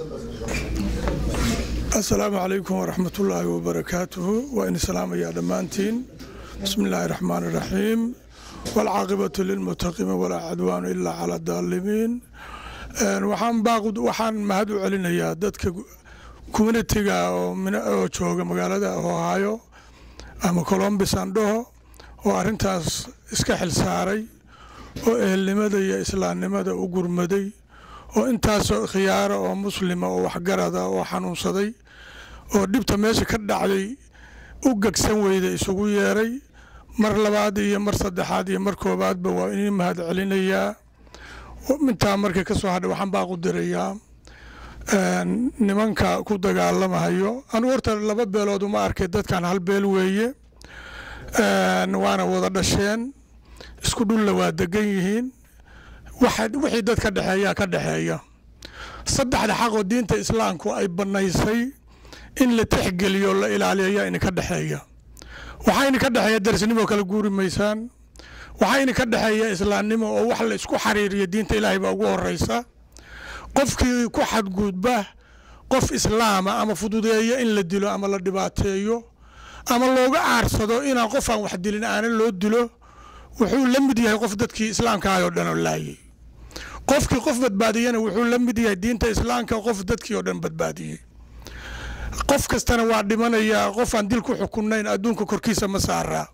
asalaamu calaykum waraxmatullaahi wabarakaatuhu waa idin salaamayaa dhammaantiin bismi illaahi raxmaan iraxiim waalcaaqibatu lilmuttaqiina walaa cadwaanu ilaa cala daalimiin Een, waxaan baaqud waxaan mahad u celinayaa dadka communitiga oo mina- oo jooga magaalada ohio ama colombus aan dhaho oo arrintaas iska xilsaaray oo ehelnimada iyo islaamnimada u gurmaday oo intaasoo khiyaara oo muslima oo waxgarada oo xanuunsaday oo dhibta meesha ka dhacday u gegsan weyda isugu yeeray mar labaad iyo mar saddexaad iyo mar koobaadba waa inii mahad celinayaa intaa markay ka soo hadhay waxaan baaqu dirayaa een, nimanka ku dagaalamahayo anigu horta laba beelood uma arkay dadkan hal beel weeye Een, waana wada dhasheen isku dhulla waa degan yihiin waxa wixii dad ka dhexeeyaa ka dhexeeya saddexda xaqoo diinta islaamku ay bannaysay in la tixgeliyo la ilaaliyo ayaa idinka dhexeeya waxaa idinka dhexeeya darsinimo kala guuri maysaan waxaa idinka dhexeeya islaamnimo oo wax la isku xariiriyo diinta ilaahay baa ugu horeysa qofkii ku xadgudba qof islaama ama fududeeya in la dilo ama la dhibaateeyo ama looga aarsado inaan qof aan wax dilin aanan loo dilo wuxuu la mid yahay qof dadkii islaamka ahay oo dhan oo laayay qofkii qof badbaadiyana wuxuu la mid yahay diinta islaamka qof dadkii oo dhan badbaadiyey qof kastana waa dhimanayaa qof aan dil ku xukunnayn adduunka korkiisa ma saaraa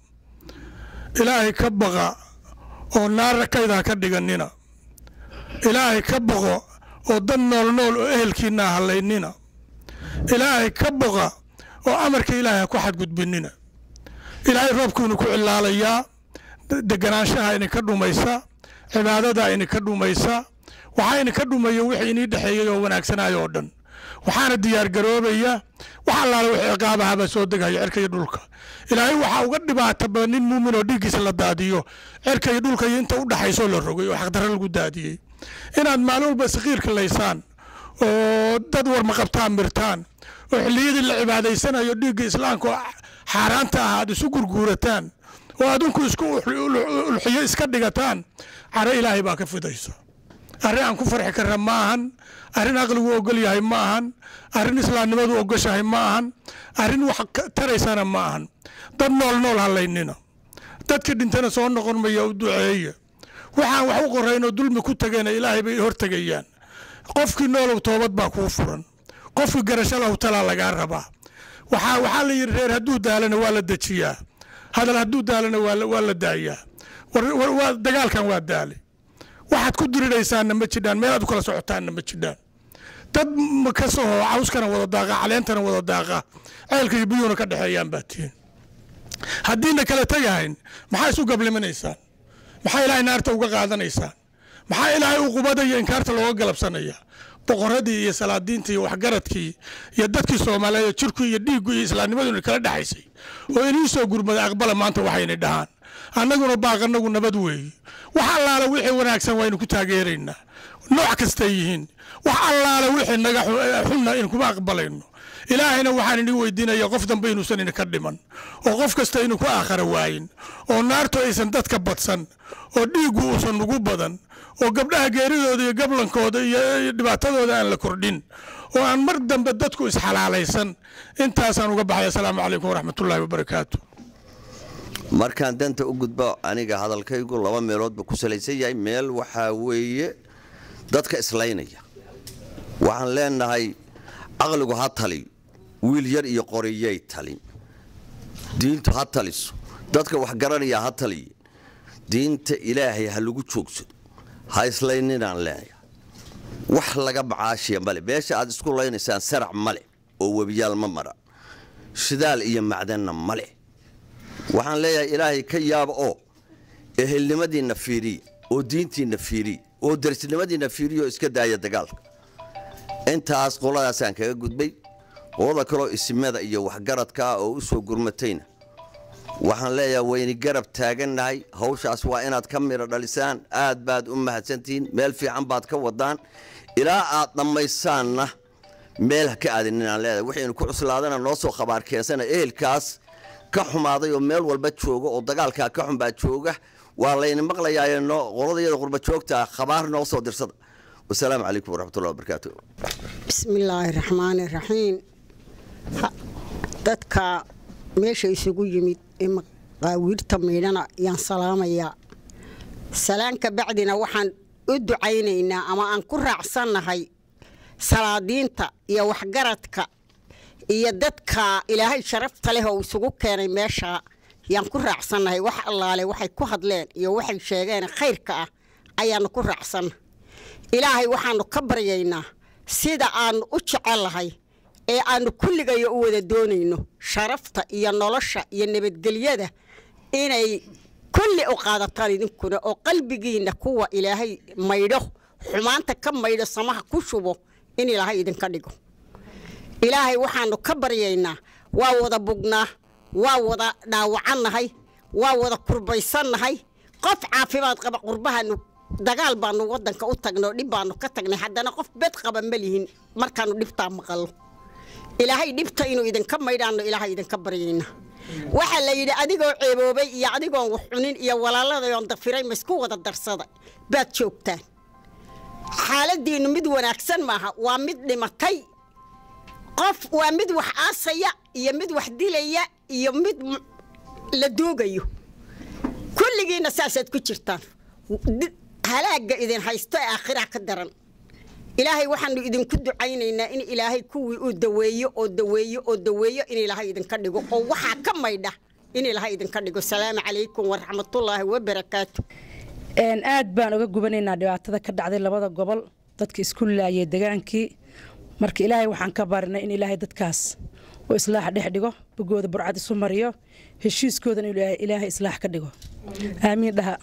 ilaahay ka baqa oo naara kaydaa ka dhiganina ilaahay ka baqo oo dad nool nool oo ehelkiina halaynina ilaahay ka baqa oo amarka ilaahay ha ku xadgudbinina ilaahay roobkuunu ku cilaalayaa deganaanshaha idinka dhumaysa cibaadada idinka dhumaysa waxaa idinka dhumaya wixii inii dhexeeyay oo wanaagsanayo oo dhan waxaana diyaargaroobaya wax allaale wix ciqaabahabaa soo degaya cerka iyo dhulka ilaahay waxaa uga dhibaata badan nin muumin oo dhiiggiisa la daadiyo cerka iyo dhulka iyo inta u dhaxaysoo la rogay oo xaqdarro lagu daadiyey inaad maalin walba sakiirka laysaan oo dad warmaqabtaan mirtaan oo xilliyadii la cibaadaysanayo dhiigga islaamka oo xaaraanta ah aad isu gurguurataan oo adinku isku ulxiyo iska dhigataan caro ilaahay baa ka fidaysa arrin aan ku farxi karra ma ahan arrin aqligu ogol yahay ma ahan arrin islaamnimadu ogoshahay ma ahan arrin wax ka taraysana ma ahan dad nool nool halaynina dadka dhintana soo noqon maya u duceeya waxaan wax u qorayn oo dulmi ku tageen ilaahay bay hortegayaan qofkii noolow toobad baa kuu furan qofkii garasho lahu talaa lagaa rabaa waxaa waxaa la yidhi reer hadduu daalana waa la dejiyaa hadal hadduu daalana waa la- waa la daayaa war- war- waa- dagaalkan waa daale waxaad ku diriraysaanna ma jidhaan meelaad u kala socotaanna ma jidhaan dad ma ka soho cawskana wada daaqa caleentana wada daaqa ceelka iyo biyuuna ka dhexeeyaan baa tihiin haddiina kala tegahayn maxaa isu gabliminaysaan maxaa ilaahay naarta uga qaadanaysaan maxaa ilaahay uqubada iyo inkaarta looga galabsanaya boqoradii iyo salaadiintii iyo waxgaradkii iyo dadkii soomaaliyeed jirku iyo dhiiggu iyo islaamnimaduna kala dhexaysay oo inii soo gurmaday aqbala maanta waxayna dhahaan annaguna baaq annagu nabad weeye wax allaala wixii wanaagsan waynu ku taageeraynaa nooc kastay yihiin wax allaala wixii naga xu- xunna in kuma aqbalayno ilaahayna waxaan idin weydiinaya qof dambe inuusan idinka dhiman oo qof kasta inuu ku aakhara waayin oo naartu aysan dadka badsan oo dhiiggu uusan ugu badan oo gabdhaha geeridooda iyo gablankooda iyo dhibaatadooda aan la kordhin oo aan mar dambe dadku isxalaalaysan intaasaan uga baxay asalaamu calaykum waraxmatullaahi wabarakaatu markaan danta u gudbo aniga hadalkaygu laba meelood buu ku salaysan yahay meel waxaa weeye dadka islaynaya waxaan leenahay caqligu ha taliyo wiil yar iyo qoriyay talin diintu ha taliso dadka wax garanaya ha taliye diinta ilaahay ha lagu joogsado ha islayninaan leenahay wax laga macaashiya male meesha aad isku laynaysaan sarac male oo webiyaal ma mara shidaal iyo macdanna male waxaan leeyahay ilaahay ka yaaba oo ehelnimadiinna fiiriya oo diintiinna fiiriya oo darisnimadiinna fiiriya oo iska daaya dagaalka intaas qoladaasaan kaga gudbay qolada kaloo isimada iyo waxgaradkaa oo u soo gurmatayna waxaan leeyahay wayni garab taagannahay hawshaas waa inaad ka midho dhalisaan aad baad u mahadsantihiin meel fiican baad ka wadaan ilaa aad dhammaysaanna meel ha ka aadin inaan leedahay waxaynu ku cuslaadana noo soo khabaar keensana ehelkaas ka xumaaday oo meel walba jooga oo dagaalkaa ka xun baa jooga waa layni maqlayaaye qoladayada qurba joogta khabaar noo soo dirsada wasalaamu calaykum waraxmatullahi wabarakaatu bismillaahi raxmaani raxiim dadka meesha isugu yimid ee maqaawiirta miidhana yaan salaamayaa salaanka bacdina waxaan u ducaynaynaa ama aan ku raacsannahay salaadiinta iyo waxgaradka iyo dadka ilaahay sharafta leh oo isugu keenay meesha yaan ku raacsannahay wax allaale waxay ku hadleen iyo waxay sheegeen khayrka ah ayaannu ku raacsanna ilaahay waxaannu ka baryaynaa sida aannu u jecellahay ee aannu kulligayo u wada doonayno sharafta iyo nolosha iyo nabadgelyada inay kulli u qaadataan idinkuna oo qalbigiinna kuwa ilaahay maydho xumaanta ka maydho samaha ku shubo in ilaahay idinka dhigo ilaahay waxaannu ka baryaynaa waa wada bugnaa waa wada dhaawacannahay waa wada kurbaysannahay qof caafimaad qaba qurbahaanu dagaal baanu wadanka u tagnay oo dhib baanu ka tagnay haddana qof bed qaba ma lihin markaanu dhibtaa maqallo ilaahay dhibta inuu idinka maydhaano ilaahay idinka baryayna waxaa la yidhi adigoo ceeboobay iyo adigoon wax cunin iyo walaaladayoon dafiray maisku wada darsaday baad joogtaan xaaladiinnu mid wanaagsan maaha waa mid dhimatay qof waa mid wax aasaya iyo mid wax dilaya iyo mid la duugayo kulligiinna saasaad ku jirtaan halaagga idin haysto ee aakhiraha ka daran ilaahay waxaanu idinku ducaynaynaa in ilaahay kuwii uu daweeyo oo daweeyo oo daweeyo in ilaahay idinka dhigo oo waxaa ka maydha in ilaahay idinka dhigo salaamu calaykum waraxmatullaahi wabarakaatu aad baan uga gubanaynaa dhibaatada ka dhacday labada gobol dadka isku laayay degaankii marka ilaahay waxaan ka barinay in ilaahay dadkaas uu islaax dhex dhigo bogooda burcad isu mariyo heshiiskoodana ilaahay islaax ka dhigo aamiin dhaha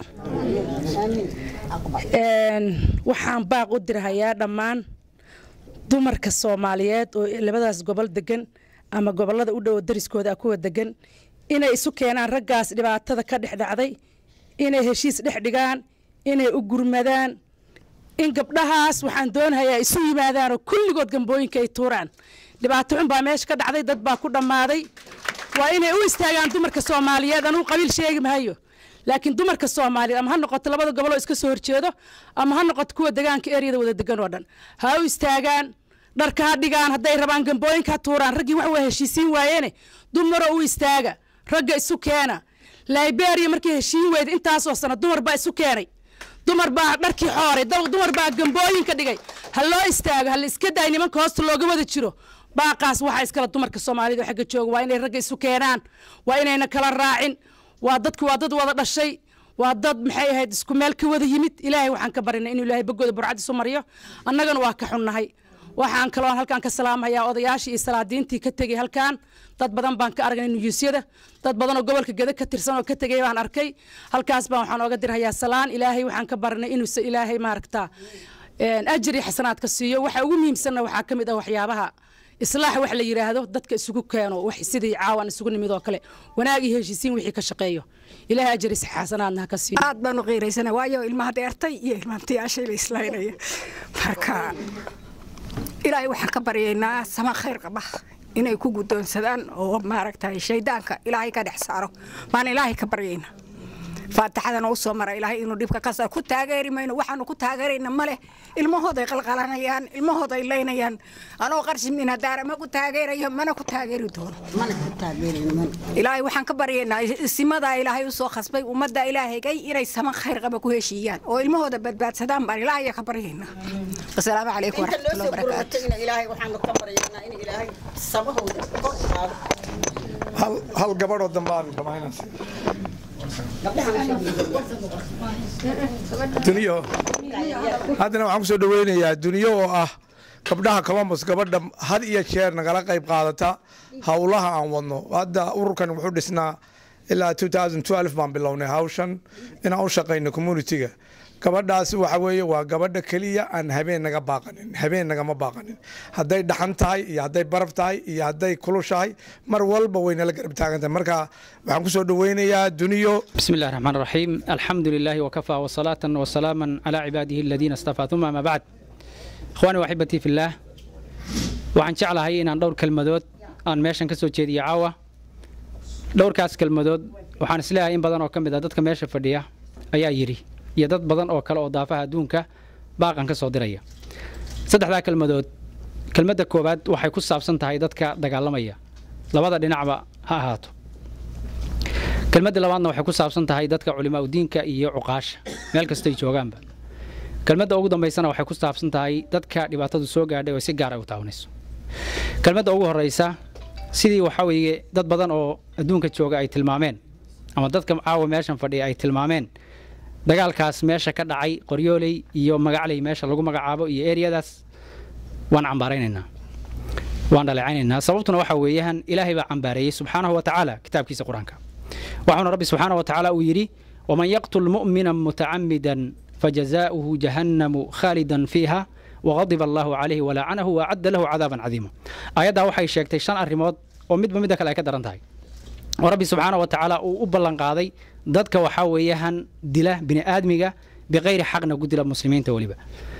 waxaan baaq u dirahayaa dhammaan dumarka soomaaliyeed oo labadaas gobol degan ama gobolada u dhowo dariskooda kuwa degan inay isu keenaan raggaas dhibaatada ka dhex dhacday inay heshiis dhex dhigaan inay u gurmadaan in gabdhahaas waxaan doonahayaa isu yimaadaanoo kulligood gambooyinka ay tuuraan dhibaato xun baa meesha ka dhacday dad baa ku dhammaaday waa inay u istaagaan dumarka soomaaliyeed anugu qabiil sheegi mahayo laakiin dumarka soomaaliyeed ama ha noqoto labada gobol oo iska soo horjeedo ama ha noqoto kuwa degaanka eryada wada degan oo dhan ha u istaagaan dharka ha dhigaan hadday rabaan gambooyinka ha tuuraan raggii wax waa heshiisiin waayeene dumaroo u istaaga ragga isu keena liberia markii heshiin weyda intaasoo sano dumar baa isu keenay dumar baa dharkii xooray dumar baa gambooyinka dhigay ha loo istaago ha la iska daay nimanka hoosta looga wada jiro baaqaas waxaa iskala dumarka soomaalida xagga jooga waa inay ragga isu keenaan waa inayna kala raacin waa dadku waa dad wada dhashay waa dad maxay ahayd isku meel ka wada yimid ilaahay waxaan ka barinay inuu ilaahay bogooda burcad isu mariyo annagana waa ka xunnahay waxaan kaloon halkaan ka salaamayaa odayaashii iyo salaadiintii ka tegey halkaan dad badan baan ka aragnay nuyuusyada dad badan oo gobolka geda ka tirsan oo ka tegey baan arkay halkaas baan waxaan ooga dirhayaa salaan ilaahay waxaan ka barinay inuuse ilaahay maaragtaa ajir iyo xasanaadka siiyo waxa ugu muhiimsanna waxaa ka mid ah waxyaabaha islaax wax la yidhaahdo dadka isugu keeno wax sidii caawan isugu nimid oo kale wanaag iyo heshiisiin wixii ka shaqeeyo ilaahay ajir iyo xasanaadna ha ka siiyo aad baan u qiiraysana waayo ilmaha deertay iyo ilmaamtayaashay la islaynaya marka ilaahay waxaan ka baryaynaa sama khayr qaba inay ku guddoonsadaan oo maaragtay shaydaanka ilaahay ka dhex saaro baan ilaahay ka baryayna faataxadana u soo mara ilaahay inuu dhibka ka saaro ku taageeri mayno waxaanu ku taageerayna male ilmahooday qalqalanayaan ilmahooday laynayaan anoo qarshi minadaara ma ku taageerayo mana ku taageeri doono ilaahay waxaan ka baryaynaa isimadaa ilaahay u soo khasbay ummadda ilaahayay inay saman khayr qaba ku heshiiyaan oo ilmahooda badbaadsadaan baan ilaahay ka baryaynaa wasalaamu calaykum waraxmatullahi wabarakaatu hal gabadhoo dambe aan dhamaynaysa duniyo haddana waxaan kusoo dhaweynayaa duniyo oo ah gabdhaha colombus gabadha had iyo jeer nagala qayb qaadata howlaha aan wadno hadda ururkan wuxuu dhisnaa ilaa baan bilownay hawshan inaan u shaqayno communitiga gabadhaas waxa weeye waa gabadha keliya aan habeen naga baaqanin habeen nagama baaqanin hadday dhaxan tahay iyo hadday baraf tahay iyo hadday kulushahay mar walba way nala garab taagan tahay marka waxaan kusoo dhaweynayaa duniyo بسم الله الرحمن الرحيم الحمد لله وكفى وصلاة وسلاما على عباده الذين اصطفى ثم ما بعد إخواني وأحبتي في الله waxaan jeclahay inaan dhowr kelmadood aan meeshan ka soo jeediyo caawa dhowrkaas kelmadood waxaan isleeyahay in badan oo ka mid ah dadka meesha fadhiya ayaa yidhi iyo dad badan oo kale oo daafaha adduunka baaqan ka soo diraya saddexdaa kelmadood kelmadda koowaad waxay ku saabsan tahay dadka dagaalamaya labada dhinacba ha ahaato kelmadda labaadna waxay ku saabsan tahay dadka culimaa udiinka iyo cuqaasha meel kastay joogaanba kelmadda ugu dambaysana waxay ku saabsan tahay dadka dhibaatadu soo gaadhay oo si gaar ay u taabanayso kelmadda ugu horraysa sidii waxaa weeye dad badan oo adduunka jooga ay tilmaameen ama dadka caawa meeshan fadhiya ay tilmaameen dagaalkaas meesha ka dhacay qoryooley iyo magacley meesha lagu magacaabo iyo eriyadaas waan cambaaraynaynaa waan dhaleecaynaynaa sababtuna waxaa weeyaan ilaahay baa cambaareeyey subxaanahu wa tacaala kitaabkiisa qur-aanka waxauna rabbi subxaanahu wa tacaala uu yidhi waman yaqtul mu'mina mutacamidan fajazaa'uhu jahannamu khaalidan fiiha waqadiba allahu calayhi walacanahu waacadda lahu cadaaban cadiima aayaddaa waxay sheegtay shan arrimood oo midba midda kale ay ka daran tahay oo rabbi subxaanahu wa tacaala uu u ballanqaaday dadka waxaa weeyaan dila bini'aadmiga biqayri xaqna ku dila muslimiinta weliba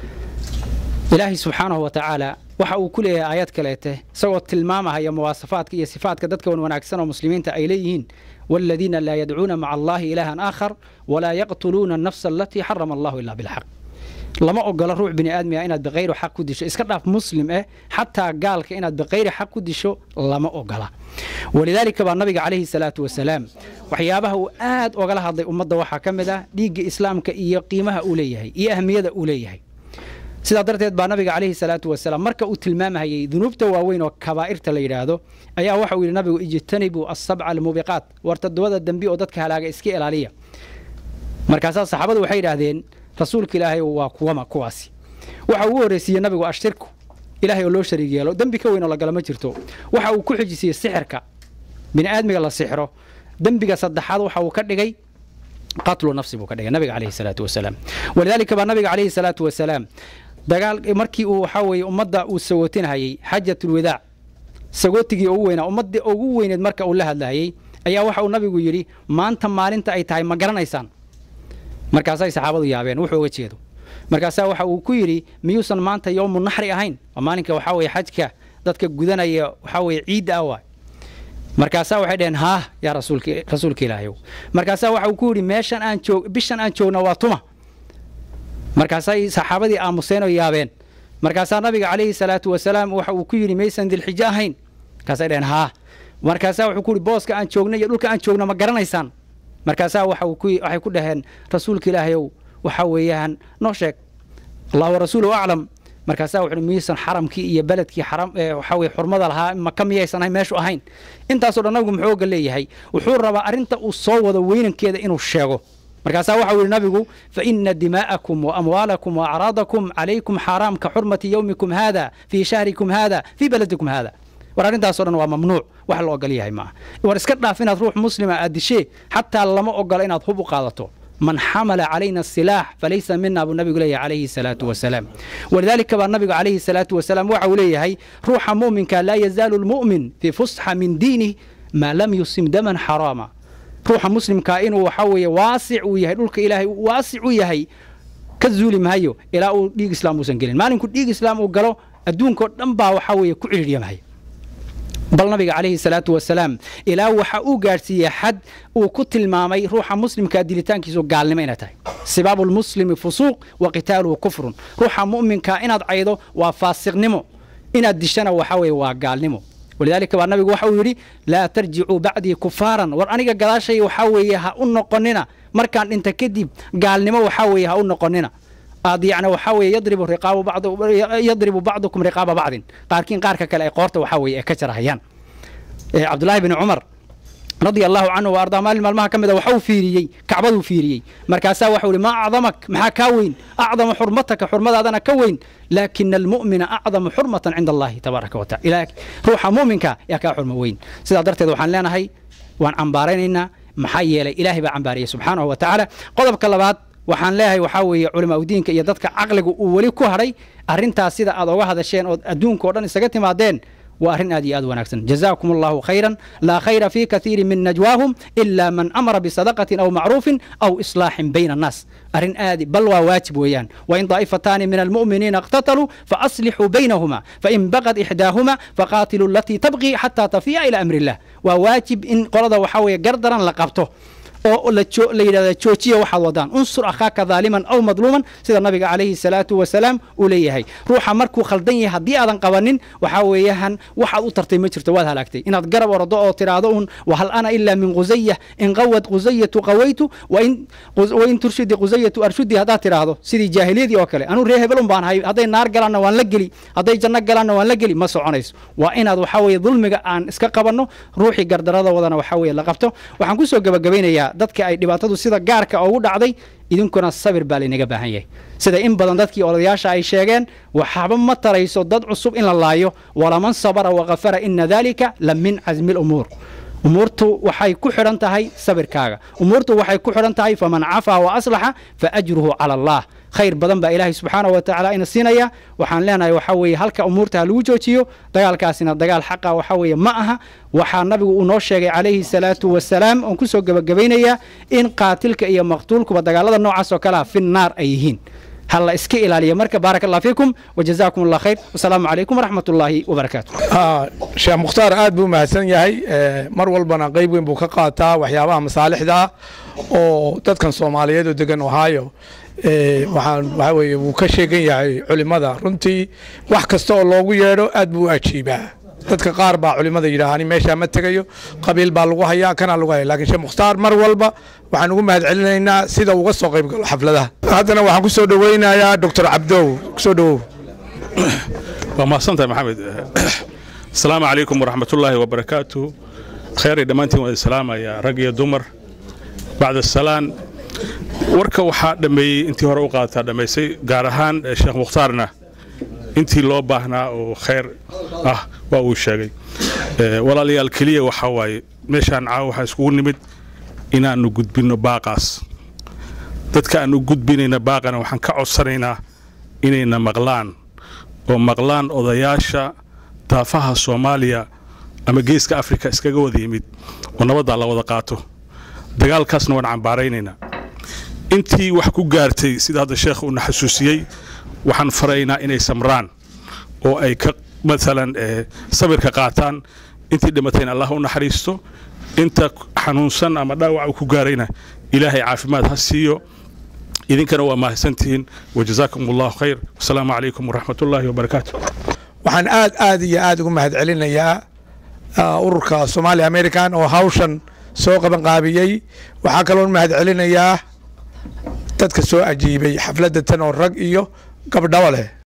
ilaahay subxaanahu wa tacaala waxa uu ku leeyahay aayad kaleete isagoo tilmaamahaya muwaasafaadka iyo sifaadka dadka wan wanaagsan oo muslimiinta ay leeyihiin والذين لا يدعون مع الله إلها آخر ولا يقتلون النفس التي حرم الله إلا بالحق lama ogola ruux bini aadmiga inaad biqayri xaq ku disho iska dhaaf muslim eh xataa gaalka inaad biqayri xaq ku disho lama ogola walidaalika baa nabiga calayhi salaatu wasalaam waxyaabaha uu aad ogala hadlay ummadda waxaa ka mid ah dhiigga islaamka iyo qiimaha uu leeyahay iyo ahmiyada uu leeyahay sidaa darteed baa nabiga calayhi salaatu wasalaam marka uu tilmaamahayey dunuubta waaweyn oo kabaa'irta la yidhaahdo ayaa waxa uu yidhi nabigu ijtanibuu asabca almuubiqaat war toddobada dembi oo dadka halaaga iska ilaaliya markaasaa saxaabadu waxay yidhaahdeen rasuulka ilaahay waa kuwama kuwaasi waxa uu u horreysiiyey nabigu ashirku ilaahay oo loo shariig yeelo dembi ka weyn oo lagala ma jirto waxa uu ku xijisiiyey sixirka bini'aadmiga la sixiro dembiga saddexaad waxa uu ka dhigay qatlu nafsi buu ka dhigay nabiga calayhi salaatu wasalaam walidaalika baa nabiga calayhi salaatu wasalaam dagaal markii uu waxaa weeye ummadda uu sagootinahayey xajatulwadaac sagootigii ugu weynaa ummaddii ugu weyneed marka uu la hadlayey ayaa waxa uu nabigu yidhi maanta maalinta ay tahay ma garanaysaan markaasay saxaabadu yaabeen wuxuu uga jeedo markaasaa waxa uu ku yidhi miyuusan maanta yowmu naxri ahayn waa maalinka waxaa weeye xajka dadka gudanaya waxaa weeye ciidda ah waay markaasaa waxay dhaheen haah yaa rasuulka rasuulka ilaahayow markaasaa waxa uu ku yidhi meeshan aan joog bishan aan joogna waa tuma markaasay saxaabadii aamuseen oo yaabeen markaasaa nabiga calayhi salaatu wasalaam waxa uu ku yidhi maysan dilxijo ahayn markaasay dhaheen haah markaasaa wuxuu ku yidhi booska aan joogna iyo dhulka aan joogna ma garanaysaan markaasaa waxa uu ku waxay ku dhaheen rasuulka ilaahayow waxa weeyaan noo sheeg allah warasuuluhu aclam markaasaa wuxuu miyaysan xaramkii iyo beledkii xaram waxa weye xurmada lahaa maka miyaysan ahayn meeshu ahayn intaasoo dhan nabigu muxuu oga leeyahay wuxuu rabaa arrinta uu soo wado weynankeeda inuu sheego markaasaa waxa uu yihi nabigu faina dimaa'akum waamwaalakum waacraadakum calaykum xaaraam ka xurmati yowmikum haada fii shahrikum haada fii beledikum haada war arrintaasoo dhan waa mamnuuc wax la ogol yahay maaha war iska dhaaf inaad ruux muslima aad dishee xataa lama ogola inaad hub u qaadato من حمل علينا السلاح فليس منا أبو النبي عليه عليه الصلاة والسلام ولذلك بقى النبي عليه الصلاة والسلام وعوا ليه روح مؤمن كان لا يزال المؤمن في فسحة من دينه ما لم يصم دما حراما روح مسلم كائن وحوي واسع ويهي دولك إلهي واسع ويهي كزولي مهيو إلى أو ديق إسلام وسنجلين ما نكون ديق إسلام وقالوا أدون كو دنبا وحوي كعير يمهي bal nabiga calayhi salaatu wasalaam ilaa waxa uu gaadhsiiyey xad uu ku tilmaamay ruuxa muslimka dilitaankiisu gaalnimo inay tahay sibaabu lmuslimi fusuuq wa qitaaluhu kufrun ruuxa mu'minka inaad caydo waa faasiqnimo inaad dishana waxa weeye waa gaalnimo walidaalika baa nabigu waxa uu yidhi laa tarjicuu bacdii kufaaran war aniga gadaashay waxaa weeye ha u noqonina markaan dhinta kadib gaalnimo waxaa weeye ha u noqonina aad yacni waxaa weeye yadribu riqaabu bacdu yadribu bacdukum riqaaba bacdin qaarkiin qaarka kale ay qoorta waxaa weeye ay ka jarahayaan cabdullaahi bin cumar radia allahu canhu wa ardaa maalin maalmaha ka mid a waxuu fiiriyey kacbaduu fiiriyey markaasaa waxau ihi maa acdamak maxaa kaa weyn acdamu xurmataka xurmadaadana ka weyn laakina almu'mina acdamu xurmatan cinda allahi tabaaraka wa tacala ruuxa mu'minka yaa kaa xurmo weyn sidaa darteed waxaan leenahay waan cambaaraynaynaa maxaa yeelay ilaahay baa cambaariyey subxaanahu wa tacaala qodobka labaad waxaan leeyahay waxaa weeye culamaa udiinka iyo dadka caqliga uu weli ku hadhay arrintaas sida aad oga hadasheen ood adduunka oo dhan isaga timaadeen waa arrin aad iyo aad wanaagsan jazaakum allahu khayran laa khayra fii kathiiri min najwaahum ilaa man amara bisadaqatin aw macruufin aw islaaxin bayna annaas arrin aadi bal waa waajib weeyaan wain daa'ifataani min almu'miniina اqtataluu faaslixuu baynahuma fain baqad ixdaahuma faqaatiluu alatii tabqii xataa tafiya ila amri illah waa waajib in qolada waxaa weeye gardaran la qabto oo la yidhahda joojiya waxaad wadaan unsur akhaaka daaliman aw madluuman sida nabiga calayhi salaatu wasalaam uu leeyahay ruuxa markuu khaldan yahay haddii aadan qabanin waxaa weeyahan waxaad u tartay ma jirto waad halaagtay inaad garab ordo oo tiraahdo un wahal ana ilaa min qusaya in qawad qusayatu qawaytu wain turshidi qusayatu arshudi haddaad tiraahdo sidii jaahiliyadii oo kale anuu ree hebelun baan hay hadday naar galaanna waan la geli hadday janno galaanna waan la geli ma soconayso waa inaad waxaa weeye dulmiga aan iska qabanno ruuxii gardarada wadana waxaa weeye la qabto waxaan kusoo gabagabaynayaa dadka ay dhibaatadu sida gaarka ugu dhacday idinkuna sabir baa laynaga baahan yahay sida in badan dadkii odayaasha ay sheegeen waxba ma tarayso dad cusub in la laayo walaman sabara wakafara ina dalika la min casmi lumuur umuurtu waxay ku xidhan tahay sabirkaaga umuurtu waxay ku xidhan tahay faman cafaa wa aslaxa fa ajruhu cala allah khayr badan baa ilaahay subxaanahu wa tacaala ina siinaya waxaan leenahay waxaa weeye halka umuurta ha lagu joojiyo dagaalkaasina dagaal xaqa waxaa weeye ma aha waxaa nabigu uu noo sheegay calayhi salaatu wasalaam oon kusoo gebagabaynayaa in qaatilka iyo maqtuulkuba dagaalada noocaas oo kalea fi naar ay yihiin ha la iska ilaaliya marka baaraka allah fiikum wajazaakum allah khayr wasalaamu calaykum waraxmat ullaahi wabarakaatu sheekh mukhtaar aad buu mahadsan yahay mar walbana qayb weyn buu ka qaataa waxyaabaha masaalixda oo dadkan soomaaliyeed oo degan ohio waxaan waxaa weeye wuu ka sheegan yahay culimmada runtii wax kasta oo loogu yeedho aad buu u ajiibaa dadka qaar baa culimmada yidhaahaan meeshaa ma tegayo qabiil baa lagu hayaa kanaa lagu haya lakin sheekh mukhtaar mar walba waxaan ugu mahad celinaynaa sida uga soo qayb galo xafladaha haddana waxaan ku soo dhoweynayaa doctor cabdow kusoo dhowow waa mahadsantahay maxamed asalaamu calaykum waraxmatullaahi wabarakaatu kheyray dhammaantiin waan islaamaya rag iyo dumar bacda salaan warka waxaa dhammeeyey intii hore u qaadataa dhammaysay gaar ahaan sheekh mukhtaarna intii loo baahnaa oo khayr ah waa uu sheegay walaalayaal keliya waxaa waaye meeshaan caawa waxaa iskugu nimid inaannu gudbinno baaqaas dadka aan u gudbinayna baaqana waxaan ka codsanaynaa inayna maqlaan oo maqlaan odayaasha daafaha soomaaliya ama geeska afrika iskaga wada yimid oo nabaddaa la wada qaato dagaalkaasna waan cambaaraynaynaa intii wax ku gaartay sida hadda sheekh uuna xasuusiyey waxaan faraynaa inay samraan oo ay ka maalan sabirka qaataan intii dhimatayna allah u naxariisto inta xanuunsan ama dhaawac uu ku gaarayna ilaahay caafimaad ha siiyo idinkana waa mahadsantihiin wajazaakum allahu khayr wasalaamu calaykum waraxmat ullaahi wabarakaatu waxaan aad aad iyo aad ugu mahad celinayaa ururka somaali american oo hawshan soo qaban qaabiyey waxaa kaloon mahad celinayaa dadka soo ajiibay xafladda tan oo rag iyo gabdhaba leh